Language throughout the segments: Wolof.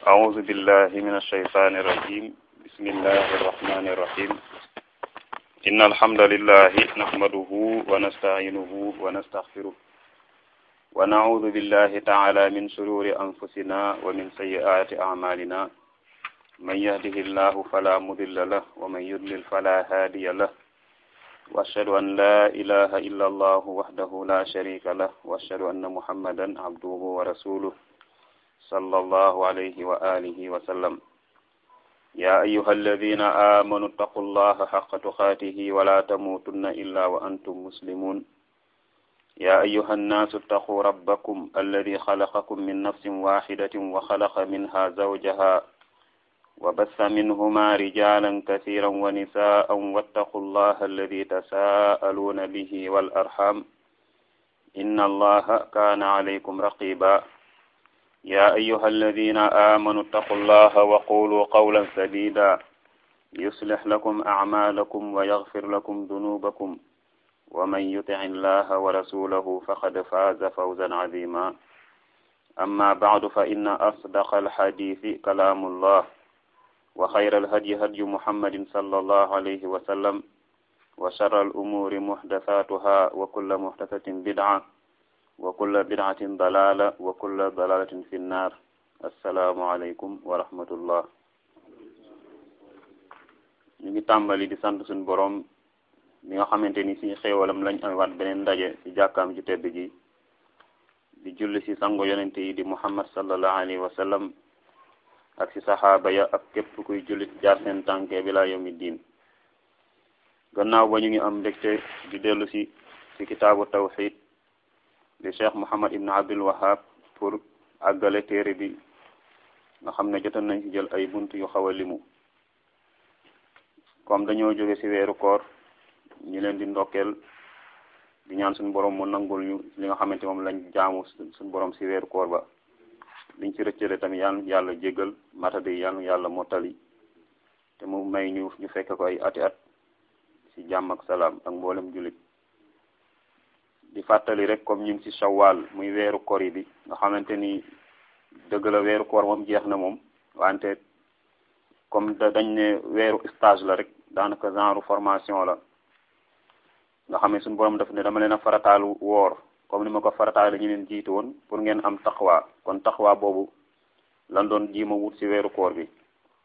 أعوذ بالله من الشيطان الرجيم بسم الله الرحمن الرحيم إن الحمد لله نحمده ونستعينه ونستغفره ونعوذ بالله تعالى من شرور أنفسنا ومن سيئات أعمالنا من يهده الله فلا مضل له ومن يضلل فلا هادي له وأشهد أن لا إله إلا الله وحده لا شريك له وأشهد أن محمدا عبده ورسوله صلى الله عليه وآله وسلم يا أيها الذين آمنوا اتقوا الله حق تقاته ولا تموتن إلا وأنتم مسلمون يا أيها الناس اتقوا ربكم الذي خلقكم من نفس واحدة وخلق منها زوجها وبث منهما رجالا كثيرا ونساء واتقوا الله الذي تساءلون به والأرحام إن الله كان عليكم رقيبا يا أيها الذين آمنوا اتقوا الله وقولوا قولا سديدا يصلح لكم أعمالكم ويغفر لكم ذنوبكم ومن يطع الله ورسوله فقد فاز فوزا عظيما أما بعد فإن أصدق الحديث كلام الله وخير الهدي هدي محمد صلى الله عليه وسلم وشر الأمور محدثاتها وكل محدثة بدعة وكل بدعة ضلالة وكل ضلالة في النار السلام عليكم ورحمة الله ñu ngi tàmbali di sant suñu borom bi nga xamante ni si xéewalam lañ amaat beneen ndaje ci jàkkaam ju tedd ji di julli ci sango yonente yi di muhammad sallallahu alayhi wa sallam ak ci saxaaba ya ak képp kuy jullit jaar seen tànke bi laa yawmi diin gannaaw ba ñu ngi am mbégte di dellu si ci kitaabu tawxid di cheikh muhammad ibn abdul wahab pour àggale téere bi nga xam ne jotoon nañ ci jël ay bunt yu xaw a limu comme dañoo jóge ci weeru koor ñu leen di ndokkeel di ñaan suñu borom mu nangul ñu li nga xamante moom lañ jaamu suñu borom ci weeru koor ba liñ ci rëccale tamit yàlla yàlla jéggal matadi yàlla yàlla mottali te mu may ñu ñu fekk ko ay ati at ci jàmm ak salaam ak mboolem jullit di fàttali rek comme ñu ngi ci shawwal muy weeru kori bi nga xamante ni dëgg la weeru koor moom jeex na moom wante comme dañ ne weeru stage la rek daanaka genre formation la nga xam ne suñu borom daf ne dama leen a farataalu woor comme ni ma ko farataale ñu leen jiitu woon pour ngeen am taxawaa kon taxawaa boobu lan doon jiima wut ci weeru koor bi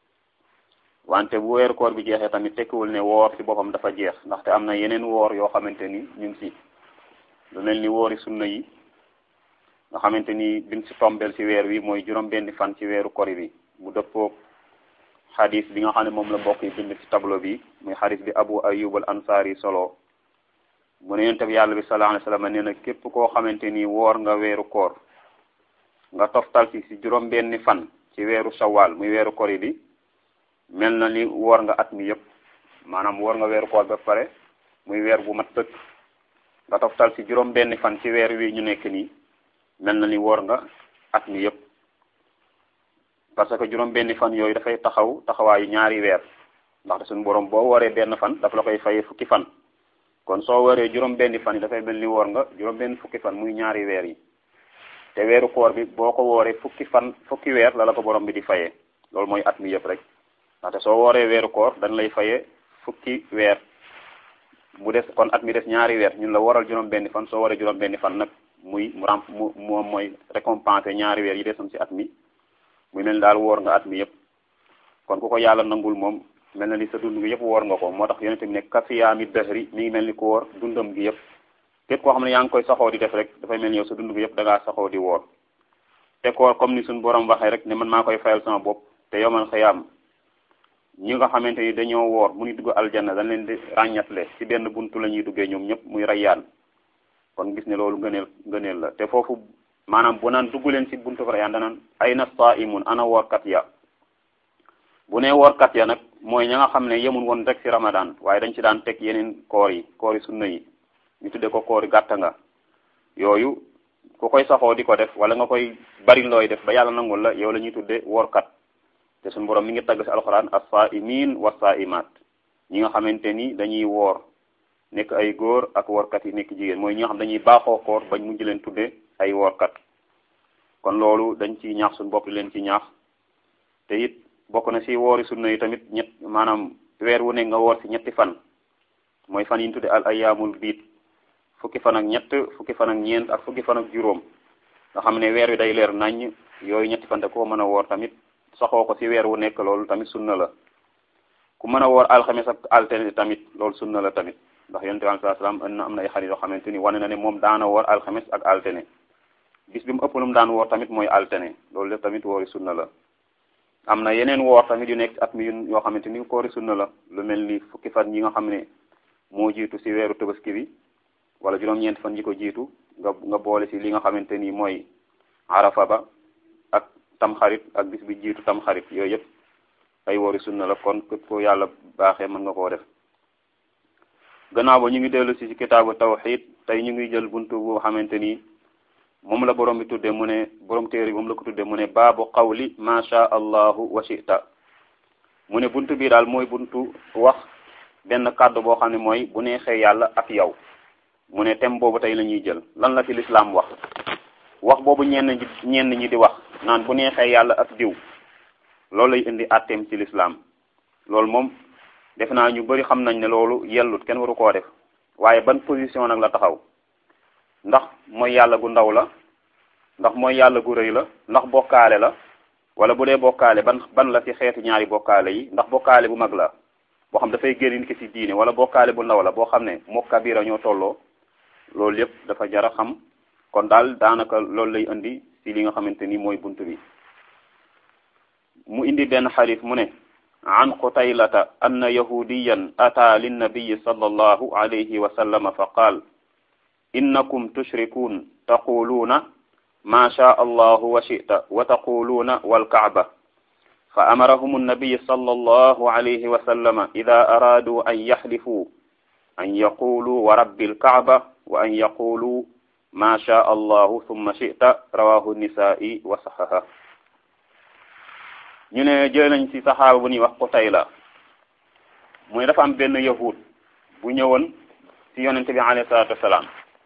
wante bu weeru koor bi jeexee tamit tekkiwul ne woor ci boppam dafa jeex ndaxte am na yeneen woor yoo xamante ni ñu ngi ci lu mel ni woori sunna yi nga xamante ni biñ ci tombeel ci weer wi mooy juróom benni fan ci weeru kori bi mu dëppoo xadis bi nga xam ne moom la mbokk yi bind ci tableau bi muy xadis bi abu ayub al ansari solo mu ne yonent bi yàlla bi sallallahu alayhi wasallam nee na képp koo xamante ni woor nga weeru koor nga toftal ci ci juróom benni fan ci weeru shawwal muy weeru kori bi mel na ni woor nga at mi yëpp maanaam woor nga weeru koor ba pare muy weer bu mat tëkk nga toftal ci juróom benni fan ci weer wi ñu nekk nii mel na ni woor nga at mi yëpp parce que juróom benni fan yooyu dafay taxaw taxawaayu ñaari weer ndaxte suñu borom boo wooree benn fan daf la koy fay fukki fan kon soo waree juróom benni fan yi dafay mel ni woor nga juróom benn fukki fan muy ñaari weer yi te weeru koor bi boo ko wooree fukki fan fukki weer la la ko borom bi di fayee loolu mooy at mi yëpp rek ndaxte soo wooree weeru koor dañ lay fayee fukki weer mu des kon at mi des ñaari weer ñun la waral juróom benni fan soo waree juróom benni fan nag muy mu ram mu moom mooy récompenser ñaari weer yi desoon ci at mi muy mel ni daal woor nga at mi yëpp kon ku ko yàlla nangul moom mel na ni sa dund gi yëpp woor nga ko moo tax yonente bi ne kafiyaami dëhri mi ngi mel ni ko woor dundam gi yëpp képp koo xam ne yaa ngi koy saxoo di def rek dafay mel ni yow sa dund gi yëpp da ngaa saxoo di woor te koor comme ni suñu borom waxee rek ne man maa koy fayal sama bopp te yomal xëyaam ñi nga xamante ni dañoo woor mu ni dugg aljanna dañ leen di ràññatle ci benn buntu la ñuy duggee ñoom ñëpp muy rayyaan kon gis ne loolu ngëneel ngëneel la te foofu maanaam bu naan dugg leen ci buntu rayyaan danaan ayna saimun ana woorkat ya bu ne woorkat ya nag mooy ña nga xam ne yemul woon rek ci ramadan waaye dañ ci daan teg yeneen koor yi koor yi sunna yi ñu tudde ko koor yi gàtta nga yooyu ku koy saxoo di ko def wala nga koy bari looy def ba yàlla nangul la yow la ñuy tudde woorkat te suñu borom mi ngi tagg ci alxuraan as-sa'imin was-sa'imat ñi nga xamante ni dañuy woor nekk ay góor ak woorkat yi nekk jigéen mooy ñi nga xam dañuy baaxoo koor bañ mujj leen tudde ay woorkat kon loolu dañ ci ñaax suñu bopp leen ci ñaax te it bokk na si woori sunna yi tamit ñett maanaam weer wu ne nga woor si ñetti fan mooy fan yi ñu tudde al ayaamul biit fukki fan ak ñett fukki fan ak ñeent ak fukki fan ak juróom nga xam ne weer wi day leer naññ yooyu ñetti fan te koo mën a woor tamit saxoo ko si weer wu nekk loolu tamit sunna la ku mën a woor alxames ak altine tamit loolu sunna la tamit ndax yonent bi sallallahu alayhi wasallam am na am na ay xarit yoo xamante ni wane na ne moom daana woor alxames ak altine bis bi mu ëpp lu mu daan woor tamit mooy altine loolu lépp tamit woori sunna la am na yeneen woor tamit yu nekk at mi yoo xamante ni koori sunna la lu mel ni fukki fan yi nga xam ne moo jiitu si weeru tabaski bi wala juróom-ñeent fan yi ko jiitu nga nga boole si li nga xamante ni mooy arafa ba ak tamxarit ak bis bi jiitu tamxarit yooyu yëpp ay woori sunna la kon képp ko yàlla baaxee mën nga koo def gannaaw ba ñu ngi dellu si si kitaabu tawxid tey ñu ngi jël buntu boo xamante ni moom la borom bi tudde mu ne borom téere bi moom la ko tudde mu ne baabu qawli ma sha allahu wa shita mu ne buntu bi daal mooy buntu wax benn kàddu boo xam ne mooy bu neexee yàlla ak yow mu ne thème boobu tey la ñuy jël lan la ci lislaam wax wax boobu ñenn ñi ñenn ñi di wax naan bu neexee yàlla ak diw loolu lay indi atteem ci lislaam loolu moom def naa ñu bari xam nañ ne loolu yellut kenn waru koo def waaye ban position nag la taxaw ndax mooy yàlla gu ndaw la ndax mooy yàlla gu rëy la ndax bokkaale la wala bu dee bokkaale ban ban la ci xeeti ñaari bokkaale yi ndax bokkaale bu mag la boo xam dafay génn nit ki ci diine wala bokkaale bu ndaw la boo xam ne moo kabira ñoo tolloo loolu yépp dafa jara xam kon daal daanaka loolu lay indi ci li nga xamante ni mooy bunt bi mu indi benn xadis mu ne an qutaylata anna yahudiyan ata linnabiyi sallallahu alayhi wa sallama fa qaal innakum tushrikuun taquluuna ma shaa allahu wa shita wa taquluuna walkaaba fa amarahum annabiy sallallahu alayhi wa sallama ida araaduu an yaxlifuu an yaquluu wa rabbi alkaaba wa an yaquluu ma shaa allahu thumma shita rawahu nisaa'i wa saxaha ñu ne jël nañ ci saxaaba bu ñuy wax Qutayla muy dafa am benn yahud bu ñëwoon ci yonente bi alayhi salaatu wasalaam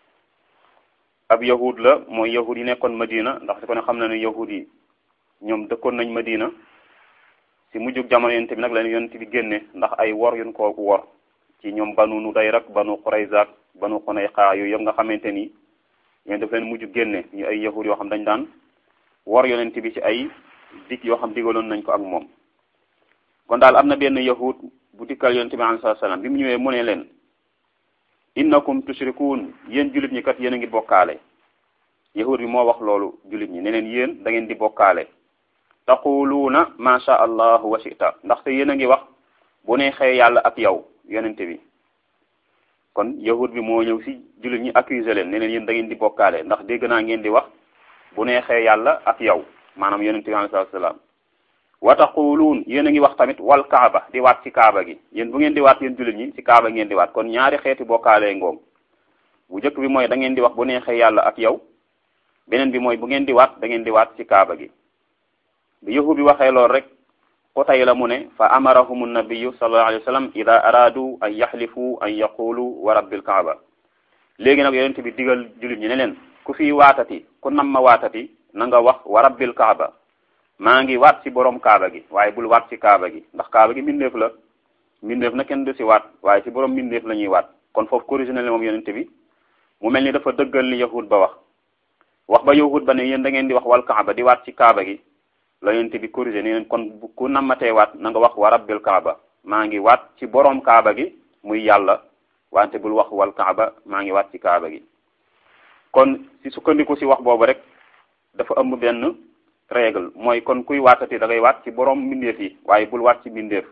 ab yahud la mooy yahud yi nekkoon Madina ndax ko ne xam na ne yahud yi ñoom dëkkoon nañ Madina ci mujjug jamono yonente bi nag la yonente bi génne ndax ay wor yun ko wor ci ñoom banu Nudayr ak banu Qurayza ak banu Xunayqa yooyu yëpp nga xamante ni yéen daf leen mujj génne ñu ay yahud yoo xam dañ daan wor yonente bi ci ay dig yoo xam digaloon nañ ko ak moom kon daal am na benn yahud bu dikkal yonente bi alayhi salaam bi mu ñëwee mu ne leen innakum tushrikuun yéen jullit ñi kat yéen a ngi bokkaale yahud bi moo wax loolu jullit ñi ne leen yéen da ngeen di bokkaale taquluuna ma sha allahu wa shita ndaxte yéen a ngi wax bu neexee yàlla ak yow yonente bi kon yahud bi moo ñëw si jullit ñi accuser leen ne leen yéen da ngeen di bokkaale ndax dégg naa ngeen di wax bu neexee yàlla ak yow maanaam yonente bi alayhi salaam wa taquluun yéen a ngi wax tamit wal kaaba di waat ci kaaba gi yéen bu ngeen di waat yéen jullit ñi ci kaaba ngeen di waat kon ñaari xeeti bokkaalee ngoom bu njëkk bi mooy da ngeen di wax bu neexee yàlla ak yow beneen bi mooy bu ngeen di waat da ngeen di waat ci kaaba gi bi yahud bi waxee lool rek xutay la mu ne fa amarahum nabiyu sallallahu alayhi wa sallam ida araadu an yaxlifu an yaqulu wa rabbil kaaba léegi nag yonente bi digal jullit ñi ne leen ku fi waatati ku nam ma waatati na nga wax wa rabbil kaaba maa ngi waat ci borom kaaba gi waaye bul waat ci kaaba gi ndax kaaba gi mbindeef la mbindeef na kenn du ci waat waaye ci borom mbindeef la ñuy waat kon foofu corrigé na leen moom yonente bi mu mel ni dafa dëggal li yahud ba wax wax ba yahud ba ne yéen da ngeen di wax wal kaaba di waat ci kaaba gi la yonente bi corrigé ne leen kon ku nammatee waat na nga wax wa rabbil kaaba maa ngi waat ci borom kaaba gi muy yàlla wante bul wax wal kaaba maa ngi waat ci kaaba gi kon ci sukkandiku ci wax boobu rek dafa ëmb benn règle mooy kon kuy waatati da ngay waat ci borom mbindeef yi waaye bul waat ci mbindeef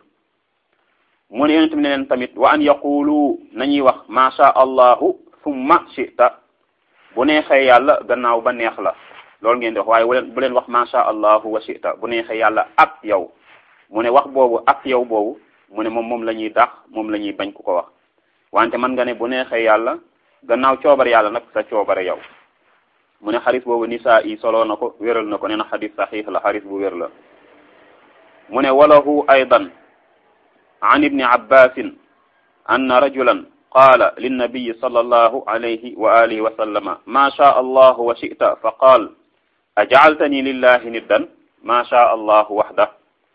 mu ne yonente bi ne leen tamit wa an yaqulu nañuy wax ma sha allahu summa shita bu neexee yàlla gannaaw ba neex la loolu ngeen di wax waaye bu leen bu leen wax ma sha allahu wa shita bu neexee yàlla ak yow mu ne wax boobu ak yow boobu mu ne moom moom la ñuy dax moom la ñuy bañ ku ko wax wante man nga ne bu neexee yàlla gannaaw coobare yàlla nag sa coobare yow mu ne xadis boobu nisaa yi soloo na ko wéral na ko nee na xadis saxiix la xadis bu wér la mu ne walahu aydan an ibni abbasin anna rajulan qaala linnabiyi sallallahu alayhi wa alihi wa sallama ma shaa allahu wa shi'ta fa qaal ajacaltani lillahi niddan ma shaa allahu waxda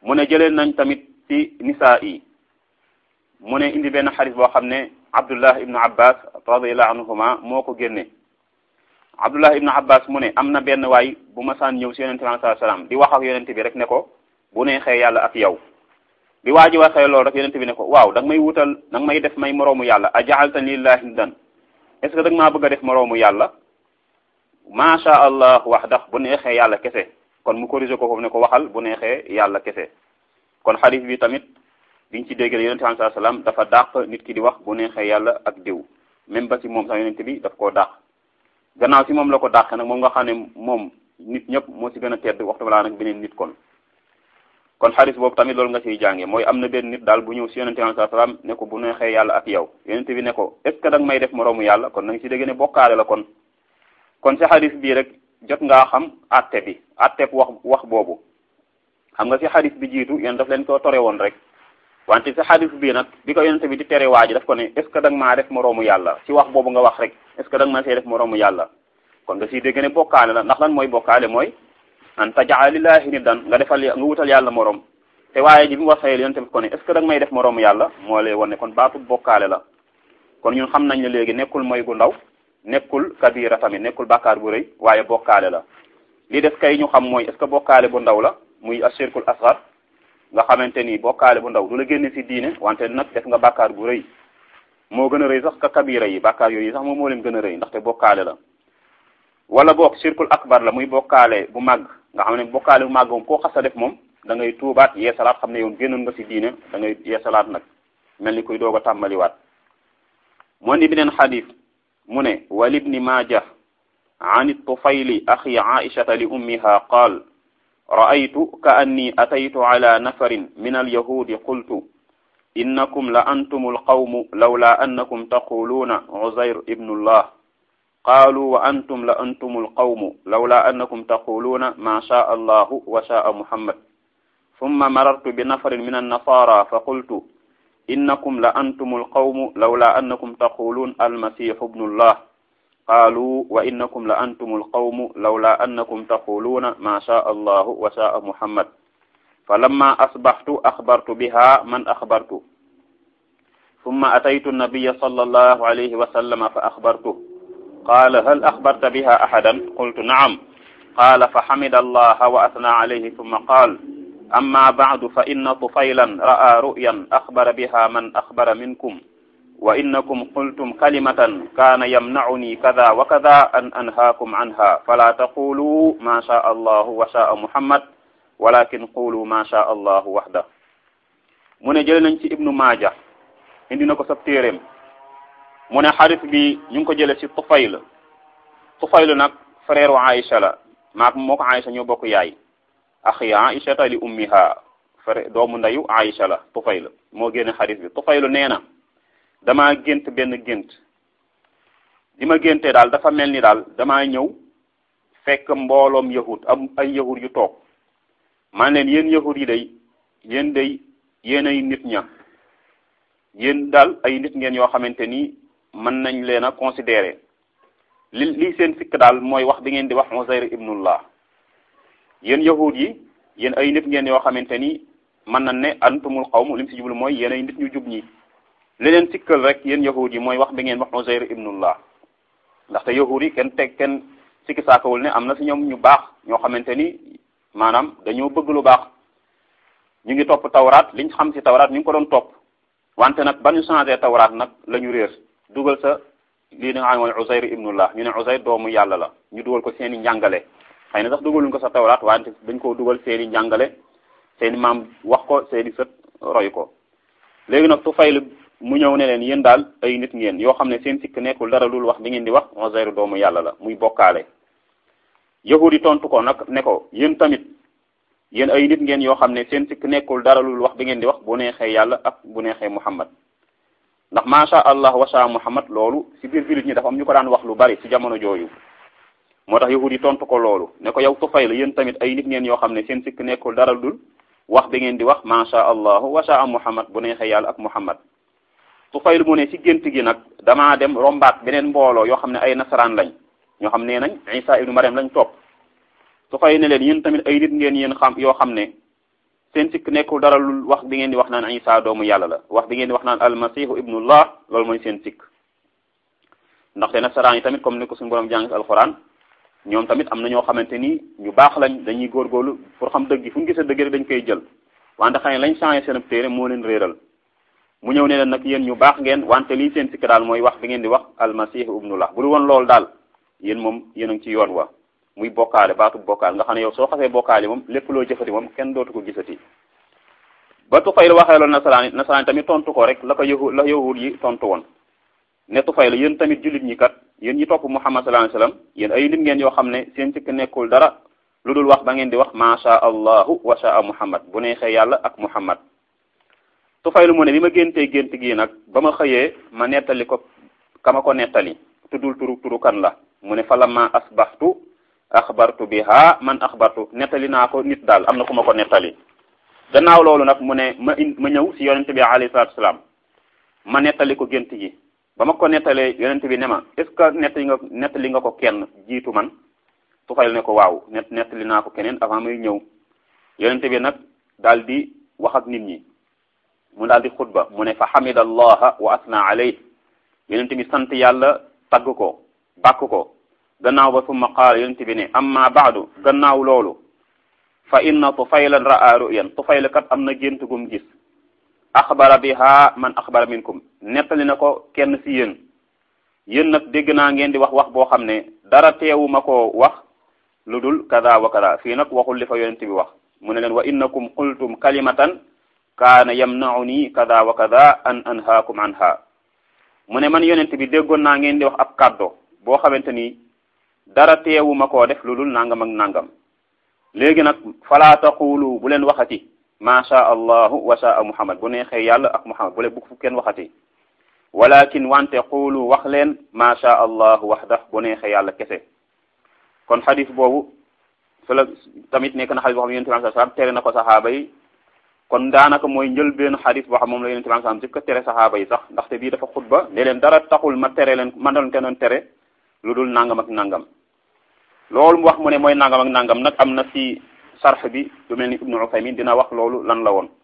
mu ne jëlee nañ tamit ci nisaa yi mu ne indi benn xadis boo xam ne abdullah ibnu abbas radiallahu anhuma moo ko génne abdullah ibnu abbas mu ne am na benn waay bu ma saan ñëw si yonente bi alayhi salaam di wax ak yonente bi rek ne ko bu neexee yàlla ak yow bi waa ji waxee loolu rek yonente bi ne ko waaw da nga may wutal da nga may def may moroomu yàlla a jaaltani lillahi niddan est ce que da nga maa bëgg a def moroomu yàlla macha allah wax dax bu neexee yàlla kese kon mu corrigé ko foofu ne ko waxal bu neexee yàlla kese kon xadis bi tamit biñ ci dégg yonente bi alayhi salaam dafa dàq nit ki di wax bu neexee yàlla ak diw même ba ci moom sax yonente bi daf koo dàq gannaaw si moom la ko dàq nag moom nga xam ne moom nit ñëpp moo ci gën a tedd waxtu balaa nag beneen nit kon kon xadis boobu tamit loolu nga ciy jànge mooy am na benn nit daal bu ñëw si yonente bi alayhi salaam ne ko bu neexee yàlla ak yow yonente bi ne ko est ce que da nga may def moroomu yàlla kon na nga si dégg ne bokkaale la kon kon si xadis bii rek jot ngaa xam atte bi atte wax wax boobu xam nga si xadis bi jiitu yéen daf leen ko tore woon rek wante si xadis bii nag bi ko yonente bi di tere waa ji daf ko ne est ce que da nga maa def moroomu yàlla si wax boobu nga wax rek est ce que da nga maa see def moroomu yàlla kon nga siy dégg ne bokkaale la ndax lan mooy bokkaale mooy an tajaa lillahi niddan nga defal nga wutal yàlla morom te waaye ji bi mu waxee yonente bi ko ne est ce que da nga may def moroomu yàlla moo lay wane kon baatu bokkaale la kon ñun xam nañ ne léegi nekkul mooy gu ndaw nekkul kabira tamit nekkul bàkkaar bu rëy waaye bokkaale la li def kay ñu xam mooy est ce que bokkaale bu ndaw la muy ashirkul asgar nga xamante ni bokkaale bu ndaw du la génne ci diine wante nag def nga bàkkaar bu rëy moo gën a rëy sax ka kabira yi bàkkaar yooyu sax moom moo leen gën a rëy ndaxte bokkaale la wala boog shirkul akbar la muy bokkaale bu màgg nga xam ne bokkaale bu màgg moom koo xas a def moom da ngay tuubaat yeesalaat xam ne yow génnoon nga ci diine da ngay yeesalaat nag mel ni kuy doog a tàmbaliwaat moo ni beneen xadis mu ne walibni maaja an tufayli axi aishata li ummiha qaal ra'aytu ka anni ataytu ala nafarin min alyahudi qultu innakum la antum alqawmu lawla annakum taquluuna uzayr ibnu llah qaalu wa antum la antum alqawmu lawla annakum taquluuna ma shaa allahu wa shaa muhammad thumma marartu bi nafarin min annasara fa qultu innakum la antum alqawmu lawla annakum taquluun almasihu ibnu llah qaalu wa innakum la antum alqawmu lawla annakum taquluuna ma shaa allahu wa shaa muhammad falamma asbaxtu axbartu biha man axbartu ثم أتيت النبي صلى الله عليه وسلم فأخبرته قال هل أخبرت بها أحدا قلت نعم قال فحمد الله وأثنى عليه ثم قال أما بعد فإن طفيلا رأى رؤيا أخبر بها من أخبر منكم وإنكم قلتم كلمة كان يمنعني كذا وكذا أن أنهاكم عنها فلا تقولوا ما شاء الله وشاء محمد ولكن قولوا ما شاء الله وحده من جلنا ابن ماجه indi na ko sab téeréem mu ne xarit bi ñu ngi ko jële ci Tufayl Tufayl nag frère wa Aïcha la maak moo ko Aïcha ñoo bokk yaay axi Aïchata li ummiha frère doomu ndeyu Aïcha la Tufayl moo génne xarit bi Tufayl nee na damaa gént benn gént li ma géntee daal dafa mel ni daal damaa ñëw fekk mbooloom yahud am ay yahud yu toog man leen yéen yahud yi day yéen day yéen ay nit ña yéen daal ay nit ngeen yoo xamante ni mën nañ leen a considérer li lii seen sikk daal mooy wax bi ngeen di wax Uzayr ibnullah yéen yahud yi yéen ay nit ngeen yoo xamante ni mën nañ ne antumul qawm li mu si jublu mooy yéen ay nit ñu jub ñi li leen sikkal rek yéen yahud yi mooy wax bi ngeen wax Uzayr ibnullah ndaxte yahud yi kenn teg kenn sikki saakawul ne am na si ñoom ñu baax ñoo xamante ni maanaam dañoo bëgg lu baax ñu ngi topp tawraat liñ xam si tawraat ñu ngi ko doon topp wante nag ba ñu changé tawraat nag la ñu réer dugal sa lii nga xam ne mooy Uzayr ibnullah ñu ne Uzayr doomu yàlla la ñu dugal ko seen i njàngale xëy na sax dugaluñ ko sa tawraat wante dañ koo dugal seen i njàngale seen i maam wax ko seen i sët roy ko léegi nag Tufayl mu ñëw ne leen yéen daal ay nit ngeen yoo xam ne seen sikk nekkul dara lul wax bi ngeen di wax Uzayr doomu yàlla la muy bokkaale yahudi tontu ko nag ne ko yéen tamit yéen ay nit ngeen yoo xam ne seen sikk nekkul dara lul wax bi ngeen di wax bu neexee yàlla ak bu neexee Muhammad ndax macha allah washa Muhammad loolu si biir jullit ñi dafa am ñu ko daan wax lu bari si jamono jooju moo tax yahudi tontu ko loolu ne ko yow Tufayl yéen tamit ay nit ngeen yoo xam ne seen sikk nekkul dara lul wax bi ngeen di wax macha allah washa Muhammad bu neexee yàlla ak Muhammad Tufayl mu ne si gént gi nag damaa dem rombaat beneen mbooloo yoo xam ne ay nasaraan lañ ñoo xam ne nañ Isa ibnu Maryam lañ topp Tufayl ne leen yéen tamit ay nit ngeen yéen xam yoo xam ne seen sikk nekkul dara lu wax bi ngeen di wax naan isa doomu yàlla la wax bi ngeen di wax naan almasihu ibnullah loolu mooy seen sikk ndaxte nasaraan yi tamit comme ni ko suñu borom jàng alxuraan ñoom tamit am na ñoo xamante ni ñu baax lañ dañuy góorgóorlu pour xam dëgg yi fu ñu gisee dëgg rek dañ koy jël wante xëy lañ changé seen téere moo leen réeral mu ñëw ne leen nag yéen ñu baax ngeen wante lii seen sikk daal mooy wax bi ngeen di wax almasihu ibnullah bu dul woon loolu daal yéen moom yéen a ngi ci yoon wa muy bokkaale baatu bokkaale nga xam ne yow soo xasee bokkaale moom lépp loo jëfati moom kenn dootu ko gisati ba Tufayl waxee loolu nasaraan yi nasaraan yi tamit tontu ko rek la ko yahu la yahud yi tontu woon ne Tufayl yéen tamit jullit ñi kat yéen ñi topp Muhammad sallallahu alayhi wasallam yéen ay nit ngeen yoo xam ne seen sikk nekkul dara lu dul wax ba ngeen di wax ma sha allahu wa sha Muhammad bu neexee yàlla ak Muhammad Tufayl mu ne bi ma géntee gént gii nag ba ma xëyee ma nettali ko kama ko nettali tuddul turu turu kan la mu ne falamma asbaxtu axbartu biha man axbartu nettali naa ko nit daal am na ku ma ko nettali gannaaw loolu nag mu ne ma in ma ñëw si yonente bi alayhi salatu wasalaam ma nettali ko gént gi ba ma ko nettalee yonente bi ne ma est ce que nettali nga nettali nga ko kenn jiitu man Tufayl ne ko waaw net nettali naa ko keneen avant may ñëw yonente bi nag daal di wax ak nit ñi mu daal di xutba mu ne fa hamida allaha wa asna alayh yonente bi sant yàlla tagg ko bàkk ko gannaaw ba summa qaala yonent bi ne amma baadu gannaaw loolu fa inna tufaylan ra'a ru'yan tufayl kat am na gént gum gis axbara biha man axbara minkum nettali na ko kenn si yéen yéen nag dégg naa ngeen di wax wax boo xam ne dara teewu ma koo wax lu dul kada wa kada fii nag waxul li fa yonent bi wax mu ne leen wa innakum qultum kalimatan kaana yamna'uni kada wa kada an anhaakum anha mu ne man yonent bi déggoon naa ngeen di wax ab kàddo boo xamante ni dara teewu ma koo def lu dul nangam ak nangam léegi nag falaa taqulu bu leen waxati ma sha allahu wa sha muhammad bu neexee yàlla ak muhammad bu leen bu fu kenn waxati walakin wante qulu wax leen ma sha allahu waxda bu neexee yàlla kese kon xadis boobu su la tamit nekk na xadis boo xam ne yonent bi sallallahu alayhi wasallam tere na ko saxaaba yi kon daanaka mooy njël benn xadis boo xam moom la yonent bi sallallahu alayhi wasallam jëkk a tere saxaaba yi sax ndaxte bii dafa xutba ne leen dara taxul ma tere leen ma doon te doon tere lu dul nangam ak nangam loolu mu wax mu ne mooy nangam ak nangam nag am na ci sarx bi lu mel ni ibnu Usaymin dina wax loolu lan la woon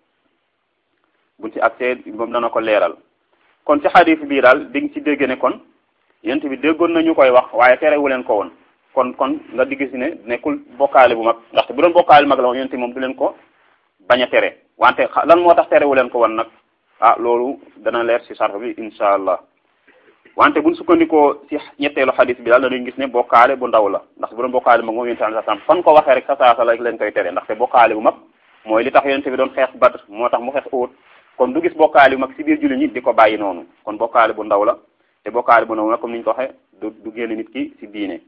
buñ ci accès moom dana ko leeral kon ci xadis bii daal di nga ci dégg ne kon yent bi déggoon nañu koy wax waaye terewu leen ko woon kon kon nga digg si ne nekkul bokkaale bu mag ndaxte bu doon bokkaale mag la woon yent moom du leen ko bañ a tere wante lan moo tax terewu leen ko woon nag ah loolu dana leer ci sarx bi insha allah wante buñ sukkandikoo ci ñetteelu xadis bi daal dañuy gis ne bokkaale bu ndaw la ndax bu doon bokkaale mag moom yonente bi sallam fan ko waxee rek sa saasa la leen koy tere ndaxte bokkaale bu mag mooy li tax yonente bi doon xeex Badr moo tax mu xeex Uhud kon du gis bokkaale bu mag ci biir jullit ñi di ko bàyyi noonu kon bokkaale bu ndaw la te bokkaale bu ndaw nag comme ni ñu ko waxee du du génn nit ki ci diine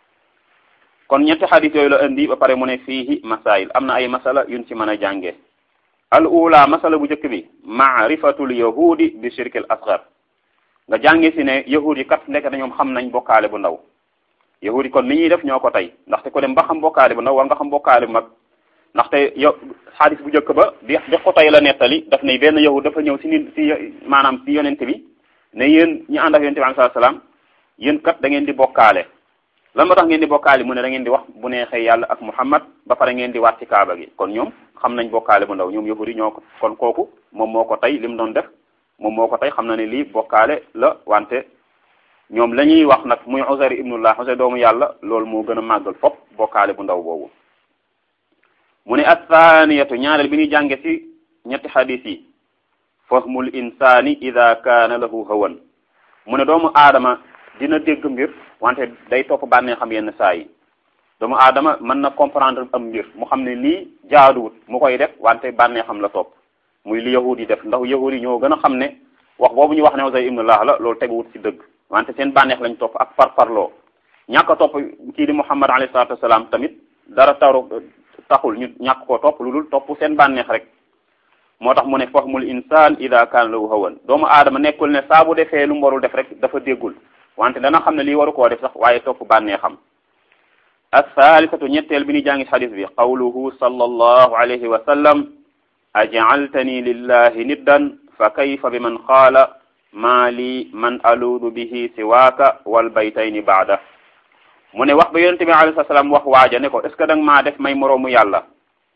kon ñetti xadis yooyu la indi ba pare mu ne fiihi masail am na ay masala yuñ ci mën a jànge al ula masala bu njëkk bi maarifatul yahudi bi shirkil asgar nga jànge si ne yahud yi kat nekk na ñoom xam nañ bokkaale bu ndaw yahud yi kon ni ñuy def ñoo ko tey ndaxte ko dem ba xam bokkaale bu ndaw war nga xam bokkaale bu mag ndaxte yow xadis bu njëkk ba di di ko tey la nettali daf ne benn yahud dafa ñëw si nit si maanaam si yonent bi ne yéen ñu ànd ak yonent bi alayhi salaam yéen kat da ngeen di bokkaale lan moo tax ngeen di bokkaale mu ne da ngeen di wax bu neexee yàlla ak muhammad ba pare ngeen di waat ci kaaba gi kon ñoom xam nañ bokkaale bu ndaw ñoom yahud yi ñoo ko kon kooku moom moo ko tey li mu doon def moom moo ko tey xam na ne lii bokkaale la wante ñoom la ñuy wax nag muy Uzayr ibnullah Uzayr doomu yàlla loolu moo gën a màggal fop bokkaale bu ndaw boobu mu ne athaniyatu ñaareel bi ñuy jànge ci ñetti xadis yi fahmul insani ida kaana lahu hawan mu ne doomu aadama dina dégg mbir wante day topp bànnee xam yenn saa yi doomu aadama mën na comprendre am mbir mu xam ne lii jaaduwut mu koy def wante bànnee xam la topp muy li yahud yi def ndax yahud yi ñoo gën a xam ne wax boobu ñu wax ne Uzayr ibnullah la loolu teguwut ci dëgg wante seen bànneex lañ topp ak parparloo ñàkk a topp kii di Muhammad alayhi salaatu wasalaam tamit dara taru taxul ñu ñàkk koo topp lu dul topp seen bànneex rek moo tax mu ne fahmul insaan ida kaana lahu hawan doomu aadama nekkul ne saa bu defee lu mu warul def rek dafa déggul wante dana xam ne lii waru koo def sax waaye topp bànneexam as-saalisatu ñetteel bi ni jàngi xadis bi qawluhu sallallahu alayhi wa sallam aj'altani lillahi niddan fa kayfa bi man qaala maa li man aluudu bihi siwaaka wal baytayni baada mu ne wax ba yonente bi alayhi salaam wax waaja ne ko est ce que da nga maa def may moroomu yàlla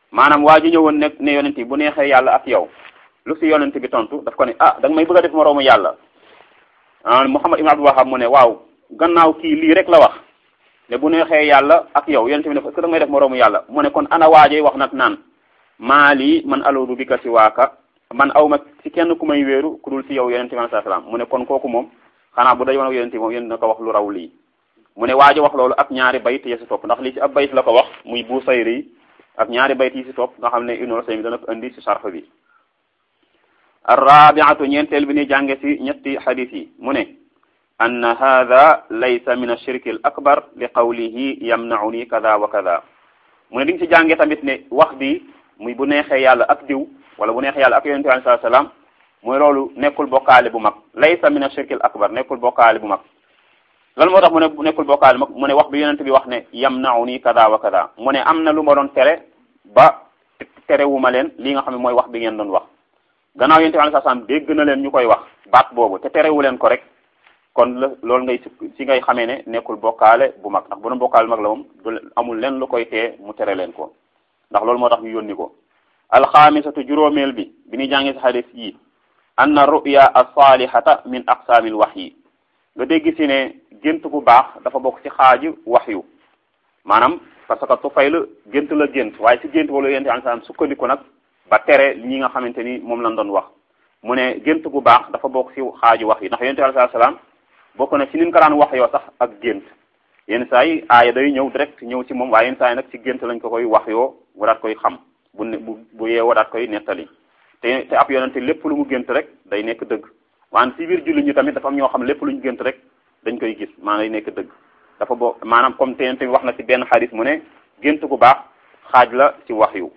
maanaam waa ji ñëwoon ne ne yonent bi bu neexee yàlla ak yow lu si yonent bi tontu daf ko ne ah da nga may bëgg a def moroomu yàlla ah Muhammad ibn Abdul Wahhab mu ne waaw gannaaw kii lii rek la wax ne bu neexee yàlla ak yow yonent bi ne ko est-ce que da nga may def moroomu yàlla mu ne kon ana waajee wax nag naan maa lii man aloodu bi ka si waaka man aw ma si kenn ku may wéeru ku dul si yow yonent bi alayhi salaam mu ne kon kooku moom xanaa bu dajoon ak yonent bi moom yéen na ko wax lu raw lii mu ne waaji wax loolu ak ñaari bayt yi si topp ndax lii si ab bayt la ko wax muy bu sayri yi ak ñaari bayt yi si topp nga xam ne Ibnu Usaymin dana ko indi si sarf bi arrabiatu ñeenteel bi ni jànge si ñetti xadis yi mu ne anna hada laysa min ashirki al akbar li qawlihi yamnauni kada wa kada mu ne di nga si jànge tamit ne wax bi muy bu neexee yàlla ak diw wala bu neexee yàlla ak yonente bi alayhi salaam mooy loolu nekkul bokkaale bu mag laysa min ashirki al akbar nekkul bokkaale bu mag lan moo tax mu ne nekkul bokkaale mag mu ne wax bi yonente bi wax ne yamnauni kada wa kada mu ne am na lu ma doon tere ba terewuma leen li nga xam ne mooy wax bi ngeen doon wax gannaaw yonente bi alayhi salaam dégg na leen ñu koy wax baat boobu te terewu leen ko rek kon la loolu ngay si ngay xamee ne nekkul bokkaale bu mag ndax bu doon bokkaale mag la moom du amul leen lu koy tee mu tere leen ko ndax loolu moo tax ñu yónni ko alxaamisatu juróomeel bi bi ñuy jàngee si xadis yi anna ruya as-salihata min aqsaamil wahyi nga dégg si ne gént bu baax dafa bokk ci xaaju waxyu maanaam parce que Tufayl gént la gént waaye si gént wala yonente alayhi sukkandiku nag ba tere ñi nga xamante ni moom lañ doon wax mu ne gént bu baax dafa bokk si xaaju wax yi ndax yonente alayhi salaam bokk na ci ni ñu ko daan wax yoo sax ak gént yenn saa yi aaya day ñëw direct ñëw ci moom waaye yenn saa yi nag ci gént lañ ko koy wax yoo wadaat koy xam bu ne bu bu yee wadaat koy nettali te te ab yonente lépp lu mu gént rek day nekk dëgg waan si biir jullit ñi tamit dafa am ñoo xam lépp lu ñu gént rek dañ koy gis maanaam day nekk dëgg dafa bokk maanaam comme te yonente bi wax na ci benn xadis mu ne gént gu baax xaaj la ci wax yu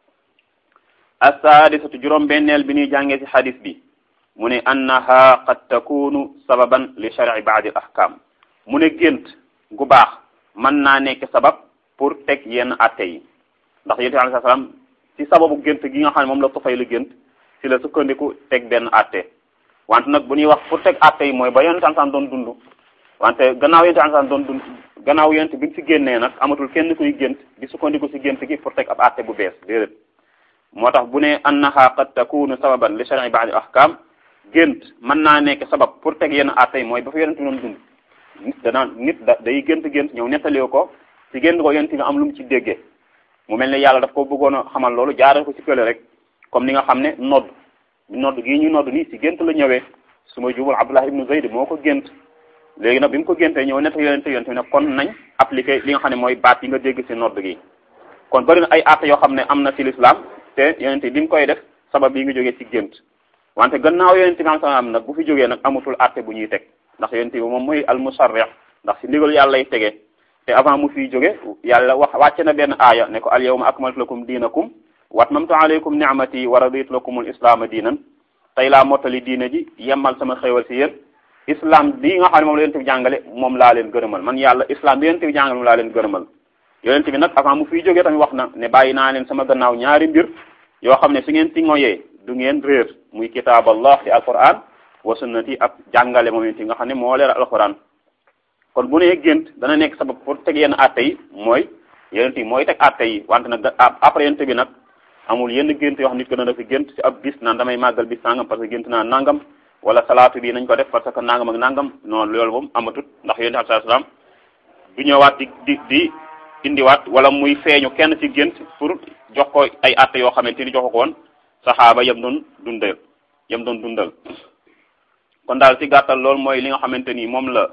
assaadisatu juróom benneel bi ñuy jàngee ci xadis bi mu ne annaha qad takunu sababan li shar'i ba'd al ahkam mu ne gént gu baax mën naa nekk sabab pour teg yenn atte yi ndax yonent bi alayhi salaam ci sababu gént gi nga xam ne moom la Tufayl lu gént ci la sukkandiku teg benn atte wante nag bu ñuy wax pour teg atte yi mooy ba yonent bi doon dund wante gannaaw yonent bi doon dund gannaaw yonent bi ci génnee nag amatul kenn kuy gént di sukkandiku ci gént gi pour teg ab atte bu bees déedéet moo tax bu ne annaha qad takunu sababan li shar'i ba'd al ahkam gént mën naa nekk sabab pour teg yenn atte yi mooy ba fa yonent doon dund nit danaa nit da day gént gént ñëw nettalee ko ci gént ko yonent bi am lu mu ci déggee mu mel ne yàlla daf ko bëggoon a xamal loolu jaarale ko ci kële rek comme ni nga xam ne nodd nodd gii ñu nodd nii ci gént la ñëwee su ma jubal Abdullah ibnu Zayd moo ko gént léegi nag bi mu ko géntee ñëw netta yonent yonent bi nag kon nañ appliqué li nga xam ne mooy baat yi nga dégg ci nodd gi kon bari na ay atte yoo xam ne am na ci l'islam te yonent bi mu koy def sabab yi nga jógee ci gént wante gannaaw yonent bi am nag bu fi jógee nag amatul atte bu ñuy teg ndax yonent bi moom mooy al musarrih ndax ci ndigal yàlla lay tege te avant mu fiy jóge yàlla wax wàcce na benn aaya ne ko al yawma akmaltu lakum diinakum wa atmamtu alaykum ni'mati wa raditu lakum al islaama diinan tey laa mottali diina ji yemmal sama xéewal ci yéen islam bi nga xam ne moom la yonent bi jàngale moom laa leen gërëmal man yàlla islam bi yonent bi jàngale moom laa leen gërëmal yonent bi nag avant mu fiy jógee tamit wax na ne bàyyi naa leen sama gannaaw ñaari mbir yoo xam ne su ngeen ci ngoyee du ngeen réer muy kitaab allah ci alquran wa sunnati ak jàngale moom yonent bi nga xam ne moo leer alquran kon bu nee gént dana nekk sabab pour teg yenn atte yi mooy yonent bi mooy teg atte yi wante nag après yonent bi nag amul yenn gént yoo xam nit ko dana fi gént ci ab bis naan damay màggal bis nangam parce que gént naa nangam wala salaatu bi nañ ko def parce que nangam ak nangam non loolu moom amatut ndax yonent bi sallallahu alayhi wasallam du ñëwaat di di di indiwaat wala muy feeñu kenn ci gént pour jox ko ay atte yoo xamante ni jox ko woon saxaaba yam doon dundal yam doon dundal kon daal ci gàttal loolu mooy li nga xamante ni moom la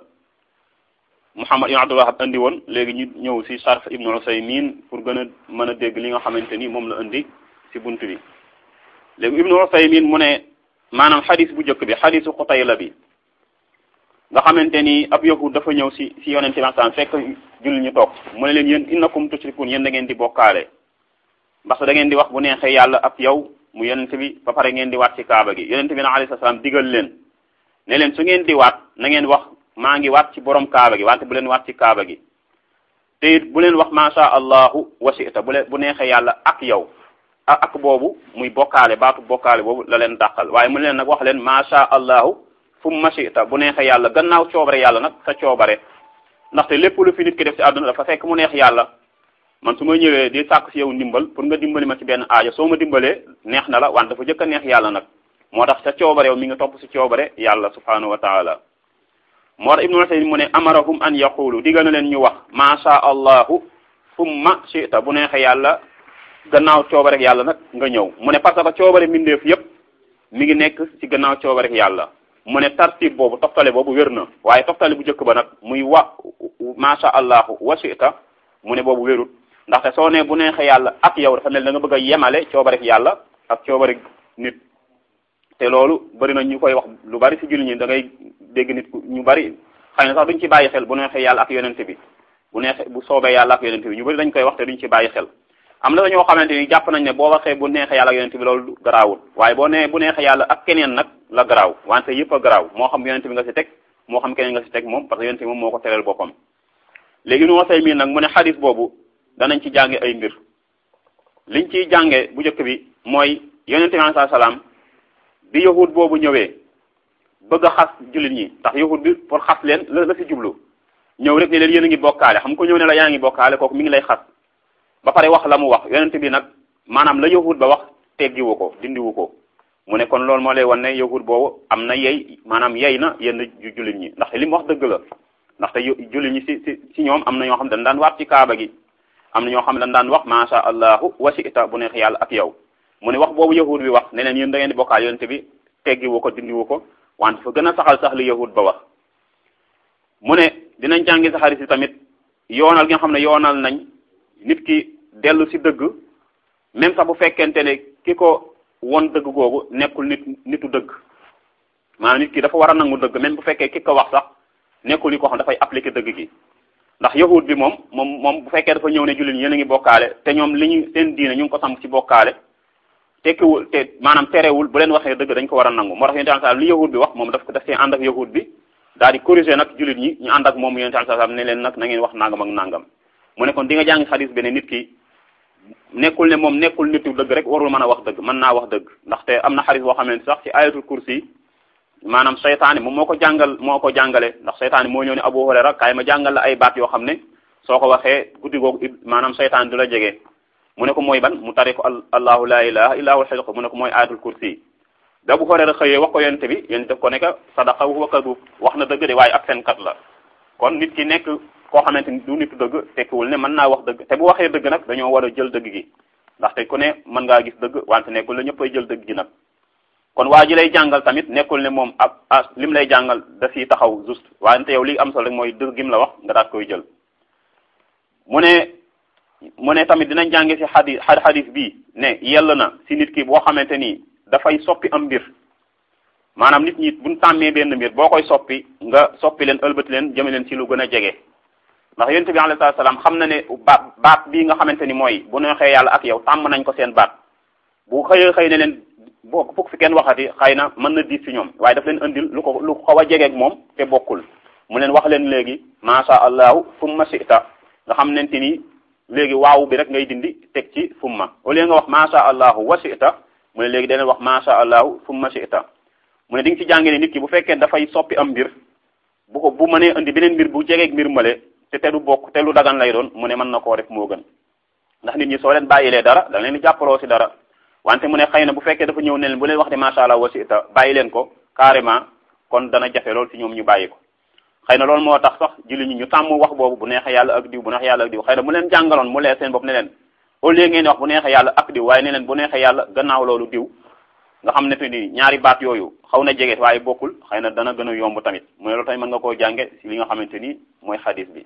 Muhammad ibn Abdul Wahhab indi woon léegi ñu ñëw ci Sarf Ibn Usaymin pour gën a mën a dégg li nga xamante ni moom la indi ci bunt bi léegi Ibn Usaymin mu ne maanaam xadis bu njëkk bi xadisu Xutayla bi nga xamante ni ab yahud dafa ñëw ci ci yonente bi sallam fekk julli ñu toog mu ne leen yéen innakum tushrikun yéen da ngeen di bokkaale parce que da ngeen di wax bu neexee yàlla ak yow mu yonente bi ba pare ngeen di waat ci kaaba gi yonente bi na alayhi salaam digal leen ne leen su ngeen di waat na ngeen wax maa ngi waat ci borom kaaba gi wante bu leen waat ci kaaba gi te it bu leen wax masha allahu wasita bu leen bu neexee yàlla ak yow ak boobu muy bokkaale baatu bokkaale boobu la leen dàqal waaye mu leen nag wax leen masha allahu fu mu machita bu neexee yàlla gannaaw coobare yàlla nag sa coobare ndaxte lépp lu fi nit ki def ci àdduna dafa fekk mu neex yàlla man su ma ñëwee di sàkk si yow ndimbal pour nga dimbali ma ci benn aajo soo ma dimbalee neex na la wante dafa jëkk a neex yàlla nag moo tax sa coobare yow mi nga topp si coobare yàlla subhanahu wa taala moo tax ibnu Usayd mu ne amarahum an yaqulu digal na leen ñu wax ma sha allahu summa shita bu neexee yàlla gannaaw coobare yàlla nag nga ñëw mu ne parce que coobare mbindeef yépp mi ngi nekk ci gannaaw coobare yàlla mu ne tartib boobu toftale boobu wér na waaye toftale bu njëkk ba nag muy wa masha allahu wa shita mu ne boobu wérut ndaxte soo ne bu neexee yàlla ak yow dafa mel da nga bëgg a yemale coobare yàlla ak coobare nit te loolu bari na ñu koy wax lu bari ci jullit ñi da ngay dégg nit ñu bari xëy na sax duñ ci bàyyi xel bu neexee yàlla ak yonente bi bu neexee bu soobee yàlla ak yonente bi ñu bari dañ koy wax te duñ ci bàyyi xel am na ñoo xamante ni jàpp nañ ne boo waxee bu neexee yàlla ak yonente bi loolu garaawul waaye boo nee bu neexee yàlla ak keneen nag la garaaw wante yëpp a garaaw moo xam yonente bi nga ci teg moo xam keneen nga ci teg moom parce que yonente bi moom moo ko tereel boppam léegi nu wasay mii nag mu ne xadis boobu danañ ci jànge ay mbir liñ ciy jànge bu njëkk bi mooy yonente bi alayhi salaam bi yahud boobu ñëwee bëgg a xas jullit ñi ndax yahud bi pour xas leen la la ci jublu ñëw rek ne leen yéen a ngi bokkaale xam ko ñëw ne la yaa ngi bokkaale kooku mi ngi lay xas ba pare wax la mu wax yonente bi nag maanaam la yahud ba wax teggiwu ko dindiwu ko mu ne kon loolu moo lay wan ne yahud boobu am na yey maanaam yey na yenn jullit ñi ndaxte li mu wax dëgg la ndaxte jullit ñi ci ci ci ñoom am na ñoo xam dañ daan waat ci kaaba gi am na ñoo xam ne dañ daan wax masha allahu wa shi'ta bu neex yàlla ak yow mu ne wax boobu yahud bi wax ne leen yéen da ngeen di bokkaal yonente bi teggiwu ko dindiwu ko wante fa gën a saxal sax li yahud ba wax mu ne dinañ jàngi sa xarit si tamit yoonal gi nga xam ne yoonal nañ nit ki dellu si dëgg même sax bu fekkente ne ki ko won dëgg googu nekkul nit nitu dëgg maanaam nit ki dafa war a nangu dëgg même bu fekkee ki ko wax sax nekkul ni ko xam dafay appliquer dëgg gi ndax yahud bi moom moom moom bu fekkee dafa ñëw ne jullit yéen a ngi bokkaale te ñoom li ñu seen diine ñu ngi ko samp ci bokkaale tekkiwul te maanaam terewul bu leen waxee dëgg dañ ko war a nangu moo tax yonent sallallahu li yahud bi wax moom daf ko daf see ànd ak yahud bi daal di corriger nag jullit ñi ñu ànd ak moom yonent sallallahu ne leen nag na ngeen wax nangam ak nangam mu ne kon di nga jàng xadis bi ne nit ki nekkul ne moom nekkul nitu dëgg rek warul mën a wax dëgg mën naa wax dëgg ndaxte am na xadis boo xam ne sax ci ayatul kursi maanaam seytaane moom moo ko jàngal moo ko jàngale ndax seytaane moo ñëw ne Abu Hurayra kaay ma jàngal la ay baat yoo xam ne soo ko waxee guddi googu maanaam seytaane du la jege mu ne ko mooy ban mu tari ko allahu la ilaha illa huwal hayyul qayyum mu ne ko mooy ayatul kursi da Abu Hurayra xëyee wax ko yonente bi yonente def ko ne ka sadaqa wa huwa kadub wax na dëgg de waaye ak seen kat la kon nit ki nekk koo xamante ni du nitu dëgg tekkiwul ne mën naa wax dëgg te bu waxee dëgg nag dañoo war a jël dëgg gi ndaxte ku ne mën ngaa gis dëgg wante nekkul ne ñëppay jël dëgg gi nag kon waa ji lay jàngal tamit nekkul ne moom ab ah lim lay jàngal da ciy taxaw juste wante yow li am solo rek mooy dëgg gim la wax nga daat koy jël mu ne mu ne tamit dinañ jànge ci xadis xadis bii ne yell na ci nit ki boo xamante ni dafay soppi am mbir maanaam nit ñi buñ tàmmee benn mbir boo koy soppi nga soppi leen ëlbati leen jëme leen ci lu gën a jege ndax yonent bi alayhi salaam xam na ne baat baat bii nga xamante ni mooy bu neexee yàlla ak yow tàmm nañ ko seen baat bu xëyee xëy ne leen boo fukk fi kenn waxati xëy na mën na diis ci ñoom waaye daf leen indil lu ko lu xaw a jegeeg moom te bokkul mu leen wax leen léegi masha allahu summa shi'ta nga xam nente ni léegi waaw bi rek ngay dindi teg ci summa au lieu nga wax masha allahu wa shi'ta mu ne léegi daneen wax masha allahu summa shi'ta mu ne di nga ci jàngee ne nit ki bu fekkee dafay soppi am mbir bu ko bu mënee indi beneen mbir bu jegeeg mbir male te te du bokk te lu dagan lay doon mu ne mën na koo def moo gën ndax nit ñi soo leen bàyyilee dara da leen di jàppaloo ci dara wante mu ne xëy na bu fekkee dafa ñëw ne leen bu leen wax de macha allah wasita bàyyi leen ko carrément kon dana jafe lool ci ñoom ñu bàyyi ko xëy na loolu moo tax sax julli ñi ñu tàmm wax boobu bu neexee yàlla ak diw bu neexee yàlla ak diw xëy na mu leen jàngaloon mu leer seen bopp ne leen au lieu ngeen wax bu neexee yàlla ak diw waaye ne leen bu neexee yàlla gannaaw loolu diw nga xam ne te ni ñaari baat yooyu xaw na jege waaye bokkul xëy na dana gën a yomb tamit mu ne loolu tamit mën nga koo jànge ci li nga xamante ni mooy xadis bi